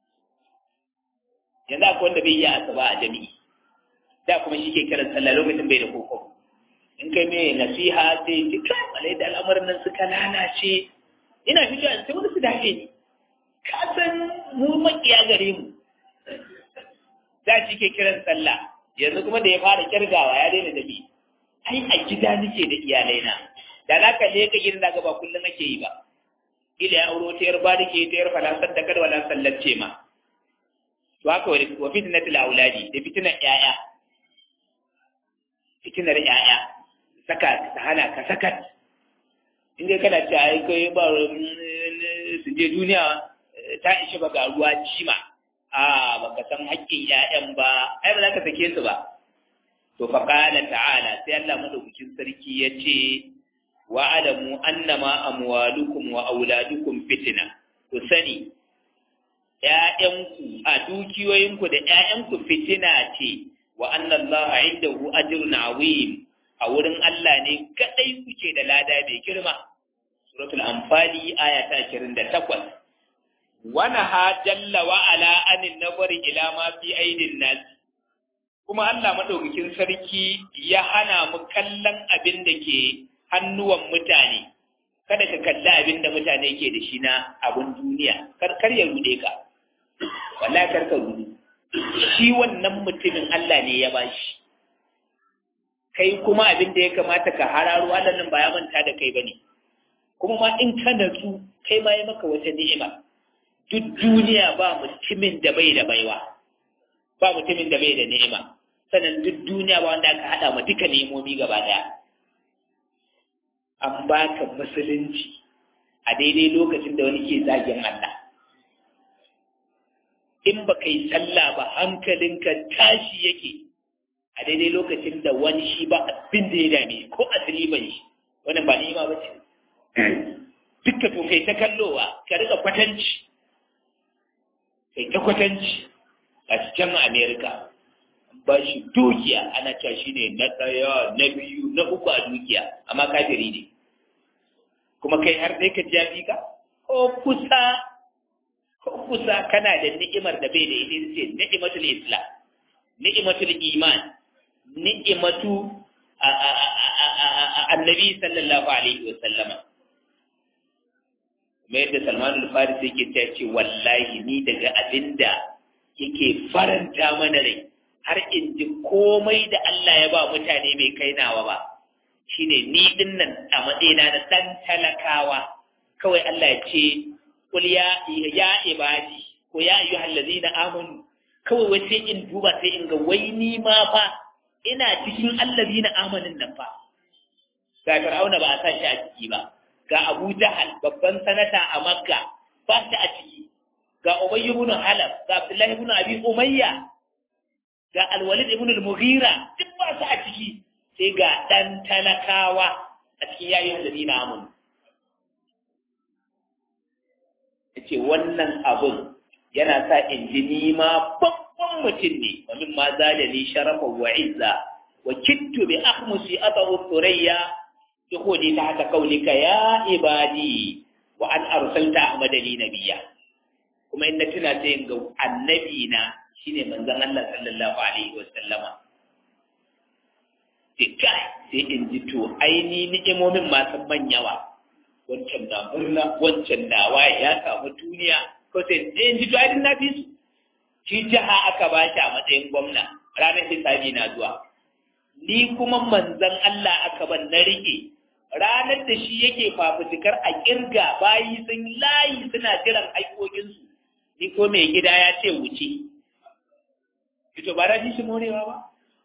yanzu akwai wanda bai yi asaba a jami'i da kuma shi ke kiran sallah lokacin bai da koko in kai mai nasiha sai ji kai malai da al'amarin nan suka lalace ina fitowa sai wani su dace ni ka san mu makiya gare mu da shi ke kiran sallah yanzu kuma da ya fara kirgawa ya daina dabi ai a gida nake da iyalai na da na kalle ka gidan daga ba kullum ake yi ba ila ya auro ta yarba da ke ta yarfa lasar da kada wala sallace ma to haka wa fitnatul auladi da fitnar yaya fitnar yaya saka ta hana ka sakat in dai kana ce ai kai ba su je duniya ta ishe ba ga ruwa jima a baka san haƙƙin ƴaƴan ba ai ba za ka sake su ba to fa qala ta'ala sai Allah madaukakin sarki ya ce wa alamu annama amwalukum wa auladukum fitna ku sani ƴaƴanku a dukiyoyinku da ƴaƴanku fitina ce wa anna Allah indahu ajrun azim a wurin Allah ne kadai kuke da lada mai girma suratul anfali aya ta 28 ونهى جل وعلا عن النظر إلى ما في أيدي الناس kuma Allah madaukakin sarki ya hana mu kallon abin da ke hannuwan mutane kada ka kalli abin da mutane ke da shi na abin duniya kar kar ya rude ka wallahi kar ka rude shi wannan mutumin Allah ne ya bashi kai kuma abin da ya kamata ka hararo Allah nan ba ya manta da kai bane kuma ma in ka natsu kai ma ya maka wata ni'ima duk duniya ba mutumin da bai da baiwa ba mutumin da bai da ni'ima sannan duk duniya ba wanda aka hada ma duka nemomi gaba daya an baka musulunci a daidai lokacin da wani ke zagin Allah in ba kai sallah ba hankalinka tashi yake a daidai lokacin da wani shi ba abin da ya dame ko asali ban shi wannan ba ni'ima ba ce dukka to kai ta kallowa ka rika kwatanci kai ta kwatanci a can america ba shi dukiya ana cewa shi ne na ɗaya na biyu na uku a dukiya amma kafiri ne kuma kai har dai ka jafi ka ko kusa ko kusa kana da ni'imar da bai da ita ce ni'imatul islam ni'imatul iman ni'imatu annabi sallallahu alaihi wa sallama kuma yadda Salman al-Farisi yake ta ce wallahi ni daga abinda yake faranta mana rai har in ji komai da Allah ya ba mutane bai kai nawa ba shine ni din nan a matsayina na dan talakawa kawai Allah ya ce kul ya ya ibadi ko ya ayyuhal ladina amanu kawai wai sai in duba sai in ga wai ni ma fa ina cikin allazina amanin nan fa ga Fir'auna ba a sa shi a ciki ba ga Abu Jahal babban sanata a Makka ba shi a ciki ga Ubay ibn Halaf ga Abdullah ibn Abi Umayya ga Al-Walid ibn al-Mughira duk ba su a ciki sai ga dan talakawa a cikin yayin allazina amanu yace wannan abun yana sa in ji ni ma babban mutum ne wa min ma zalali sharafa wa izza wa kittu bi akhmusi atahu thurayya yahudi ta haka kaulika ya ibadi wa an arsalta ahmadani nabiyya kuma in na tuna sai in ga annabi na shine manzon Allah sallallahu alaihi wa sallama sai kai sai in ji to aini ni'imomin masu manyawa wancan na murna wancan na waye ya samu duniya ko sai in ji to ai na fi su shi jiha aka ba shi a matsayin gwamna ranar hisabi na zuwa ni kuma manzon Allah aka ban na rike ranar da shi yake fafutukar a kirga bayi sun layi suna jiran haikokinsu ni ko mai gida ya ce wuce ito ba da shi morewa ba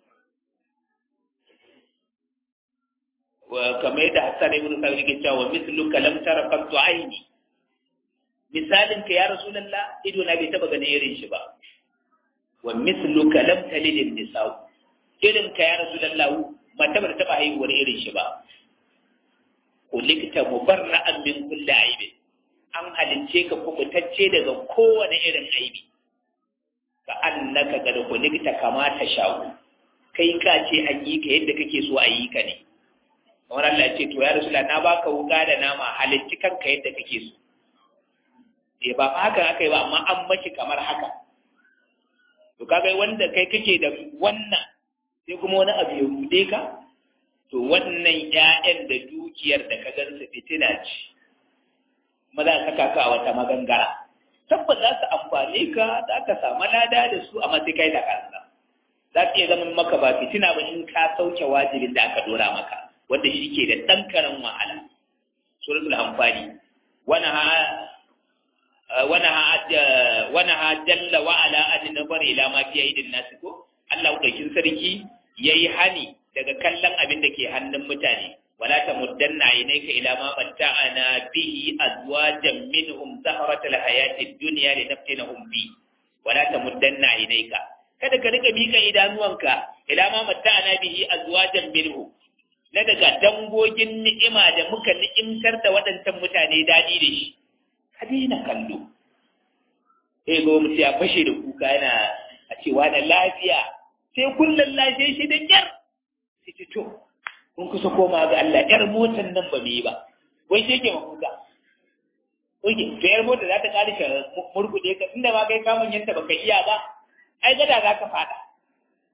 wa kamar yadda Hassan ibn Sabit ke cewa mislu kalam tara qattu aini misalin ka ya rasulullah ido na bai taba ganin irin shi ba wa mislu kalam talid nisa irin ka ya rasulullah mata ba taba haihuwar irin shi ba kulikta mubarra'an min kulli aibin an halince ka kubutacce daga kowane irin aibi ka annaka ga kulikta kamata shawo kai ka ce an yi ka yadda kake so a yi ka ne kamar Allah ce to ya rasula na baka wuka da nama halitti kanka yadda kake so eh ba fa haka aka yi ba amma an maki kamar haka to kaga wanda kai kake da wannan sai kuma wani abu ya rude ka to wannan ƴaƴan da dukiyar da ka gansu fitina ce maza ka kaka a wata magangara tabbas za su amfane ka za ka samu lada da su amma sai kai da kansa za su iya zama maka ba fitina ba in ka sauke wajibin da aka dora maka wanda shi ke da ɗan karen wahala suratul amfani wani ha wani ha wani ha jalla wa ala adin nabar ila ma fi aidin nasu ko Allah daukin sarki yayi hani daga kallon abin da ke hannun mutane wala tamuddanna aynaka ila ma matta'ana bihi azwajan minhum zahratal hayatid dunya linaftinahum bi wala tamuddanna aynaka kada ka rika mika idanuwanka ila ma matta'ana bihi azwajan minhum na daga dangogin ni'ima da muka ni'imtar da waɗancan mutane daɗi da shi ka daina kallo sai ga mutum ya fashe da kuka yana a cewa da lafiya sai kullum lafiya shi da kyar sai ce to kun kusa koma ga Allah yar motar nan ba mu yi ba wai sai ke mafuka oke to yar motar za ta ƙari ka murkuɗe ka inda ma kai kamun yanta baka iya ba ai gada za ka fada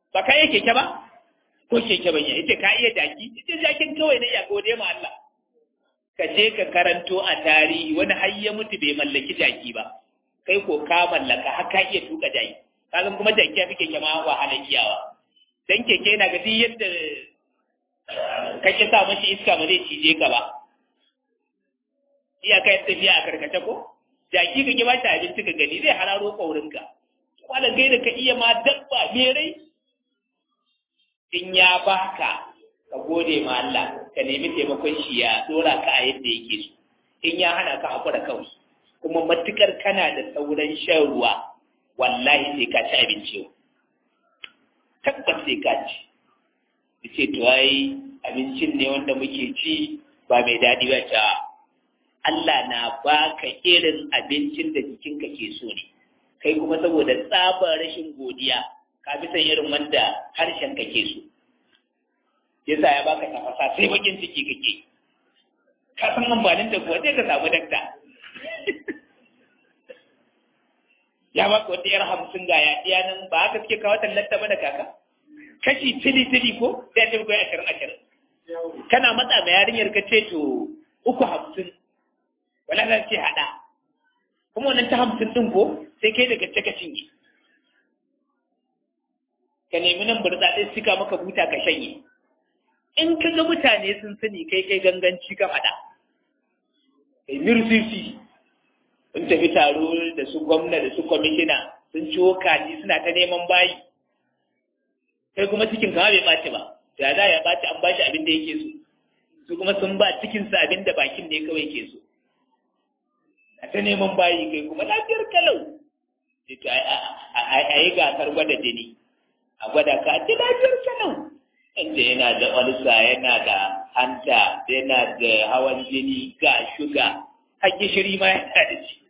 ba ka iya keke ba ko keke ban ita ka iya jaki ita jakin kawai na iya gode ma Allah ka je ka karanto a tarihi wani har ya mutu bai mallaki jaki ba kai ko ka mallaka har ka iya tuka jaki kaga kuma jaki ya fi keke ma wahalar kiyawa dan keke yana ga duk yadda kake sa mashi iska ba zai cije ka ba iyaka yin tafiya a karkace ko jaki ka ba shi abinci ka gani zai hararo ƙaurinka kwanan gai da ka iya ma dabba merai in ya baka ka gode ma Allah ka nemi taimakon shi ya dora ka a yadda yake so in ya hana ka hakura kawai kuma matukar kana da sauran shan ruwa wallahi sai ka ci abinci yau tabbas sai ka ci ce to ai abincin ne wanda muke ci ba mai daɗi ba ta Allah na baka irin abincin da jikinka ke so ne kai kuma saboda tsabar rashin godiya ka fi san irin wanda harshen ka ke so yasa ya baka tafasa sai bakin ciki kake ka san amfanin da kuwa sai ka samu dakta ya baka wata yar hamsin ga ya ɗiya nan ba haka suke kawo tallata ba da kaka kashi tili tili ko sai ta koyi ashirin ashirin kana matsa ma yarinyar ka ce to uku hamsin wala za ce haɗa kuma wannan ta hamsin ɗin ko sai kai daga ka cinye ka nemi nan burtsatse suka maka buta ka shanye in ka ga mutane sun sani kai kai ganganci ka faɗa kai mirsisi sun tafi taro da su gwamna da su kwamishina sun ciwo kaji suna ta neman bayi kai kuma cikin kama bai ɓaci ba da za ya ɓaci an bashi abin da yake so su kuma sun ba cikinsa abin da bakin ne kawai ke so a ta neman bayi kai kuma lafiyar kalau a yi gasar gwada jini a gwada ka a ce lafiyar kalau inda yana da olsa yana da hanta yana da hawan jini ga shuga har gishiri ma yana da shi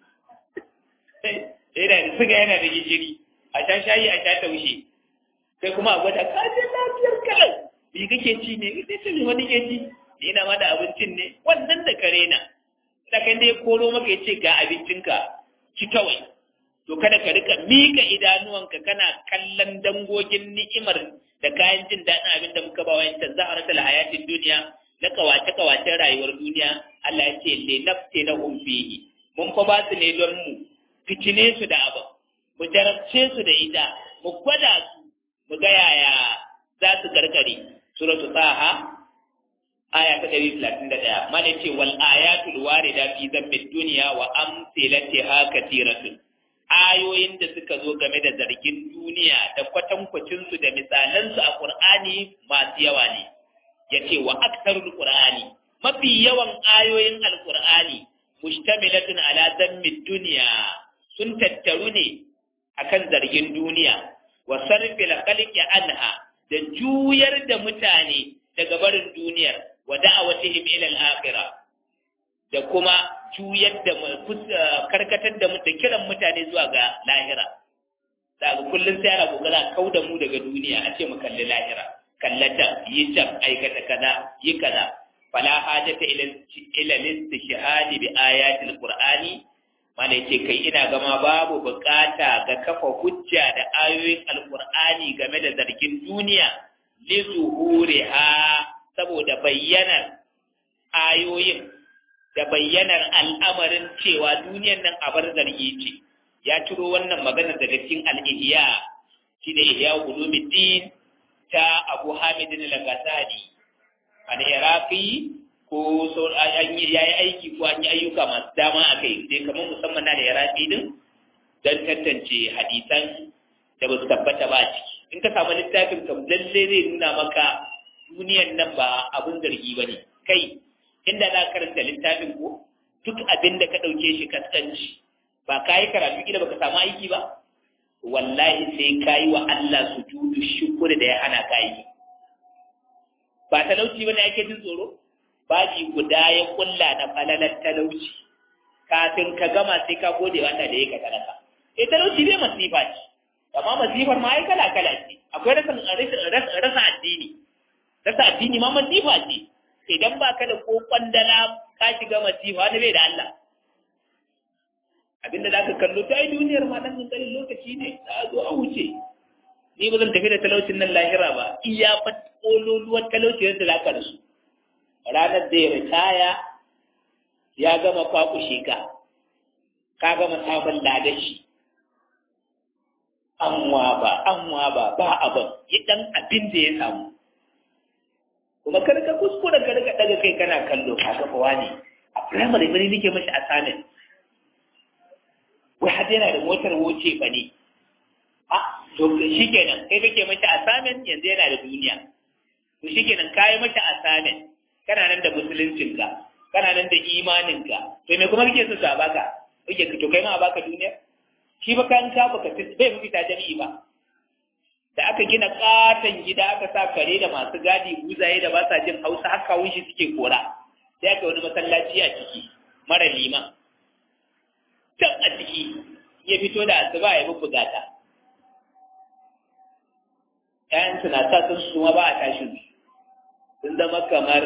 yana da suga yana da gishiri a sha shayi a sha taushe sai kuma a gwada ka ce lafiyar kalau me kake ci ne kake ci wani ke ci ina ma da abincin ne wannan da kare na da kai dai koro maka ya ce ga abincinka ci kawai to kada ka rika mika idanuwanka kana kallon dangogin ni'imar da kayan jin daɗin abin da muka ba wa yancan zaharatul hayatin duniya na kawace kawacen rayuwar duniya Allah ya ce le nafte na umfihi mun fa ba su ne don mu fitine su da abu mu jarabce su da ita mu gwada su mu ga yaya za su karkare suratu taha aya ta ɗari talatin da ɗaya mana ce wal ayatul warida fi zammid duniya wa amsilatiha katiratun ayoyin da suka zo game da zargin duniya da kwatankwacin su da misalan su a qur'ani masu yawa ne yace wa aktarul qur'ani mafi yawan ayoyin alqur'ani mushtamilatun ala zammid duniya sun tattaru ne akan zargin duniya wa sarfil khalqi anha da juyar da mutane daga barin duniyar wa da'awatihim ila al-akhirah da kuma juyar da karkatar da da kiran mutane zuwa ga lahira daga kullun sai ana kokara kau da mu daga duniya a ce mu kalli lahira kallata yi can aikata kaza yi kaza fala hajata ila ila istishhadi bi ayati al-qur'ani mana yace kai ina gama babu bukata ga kafa hujja da ayoyin alqur'ani game da zargin duniya li zuhuriha saboda bayyanar ayoyin da bayyanar al'amarin cewa duniyar nan abar zargi ce ya turo wannan magana daga cikin al-ihya shi da ihya ulumuddin ta Abu Hamid al-Ghazali al-Iraqi ko an yi yayi aiki ko an yi ayyuka masu dama a kai dai kamar musamman na da Iraqi din dan tantance hadisan da ba su tabbata ba ciki in ka samu littafin kam lalle zai nuna maka duniyan nan ba abin zargi ba ne kai inda za ka karanta littafin ko duk abin da ka ɗauke shi kaskanci ba ka yi karatu gida baka samu aiki ba wallahi sai ka yi wa Allah su judu shukuri da ya hana ka yi ba talauci ba ne ake jin tsoro baji guda ya kulla na falalar talauci kafin ka gama sai ka gode wa Allah da ya ka talaka eh talauci bai masifa ce amma masifar ma ai kala kala ce akwai rasa rasa addini rasa addini ma masifa ce idan ba ka da ko kwandala ka shiga masifa wani bai da Allah abinda za ka kallo ta yi duniyar ma ɗan ƙanƙanin lokaci ne za a zo a wuce ni ba zan tafi da talaucin nan lahira ba iya fa kololuwar talauci yadda za ka rasu ranar da ya ritaya ya gama kwakushe ka ka gama samun ladashi anwa ba anwa ba ba abin ya dan abin da ya samu kuma kar ka kuskura ka rika daga kai kana kallo ka ga kowa ne a primary bane nake mashi assignment wai har yana da motar wuce ba ne a to shikenan kai kake mashi assignment yanzu yana da duniya to shikenan kai mashi assignment kana nan da musuluncinka kana nan da imaninka to me kuma kake so sa baka kake to kai ma a baka duniya shi ba kan ka baka bai mu fita jami'i ba da aka gina katon gida aka sa kare da masu gadi buzaye da ba sa jin hausa har kawun shi suke kora sai aka wani masallaci a ciki mara liman can a ciki ya fito da asuba ya bubu gata ƴaƴan na sa sun suma ba a tashin sun zama kamar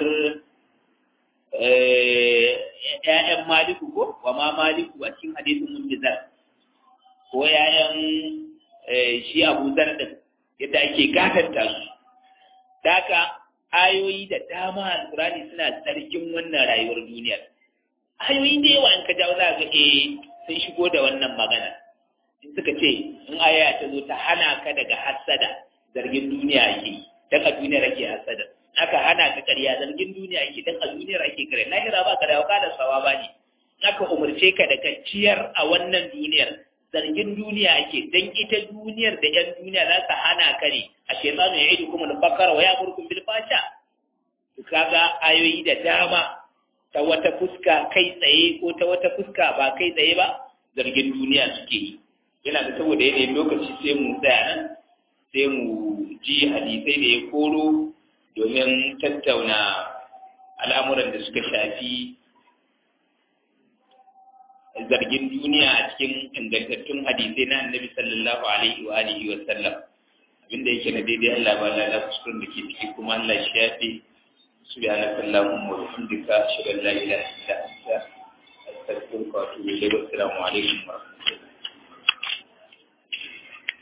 ƴaƴan maliku ko wa ma maliku a cikin hadisin muntizar ko ƴaƴan shi abu zar din yadda ake gatanta su daga ayoyi da dama alkurani suna tsarkin wannan rayuwar duniyar ayoyi da yawa in ka jawo za ga eh sun shigo da wannan magana in suka ce in aya ta zo ta hana ka daga hassada zargin duniya ake dan a duniyar ake hassada aka hana ka ƙarya zargin duniya ake dan a duniyar ake kare lahira ba ka da waka da sawa ba ne aka umarce ka da ciyar a wannan duniyar zargin duniya ake dan ita duniyar da yan duniya za ta hana ka ne a shaytanu ya idu kuma al-bakar wa ya'murukum bil fasha to kaga ayoyi da dama ta wata fuska kai tsaye ko ta wata fuska ba kai tsaye ba zargin duniya suke yi yana da saboda yanayin lokaci sai mu tsaya nan sai mu ji hadisai da ya koro domin tattauna al'amuran da suka shafi zargin duniya a cikin ingantattun hadisai na annabi sallallahu alaihi wa alihi wa sallam abinda yake na daidai Allah ba la kuskuren da ke ciki kuma Allah shi ya fi subhanaka allahumma wa bihamdika ashhadu an la ilaha illa anta astaghfiruka wa atubu ilayk wa assalamu alaikum wa rahmatullahi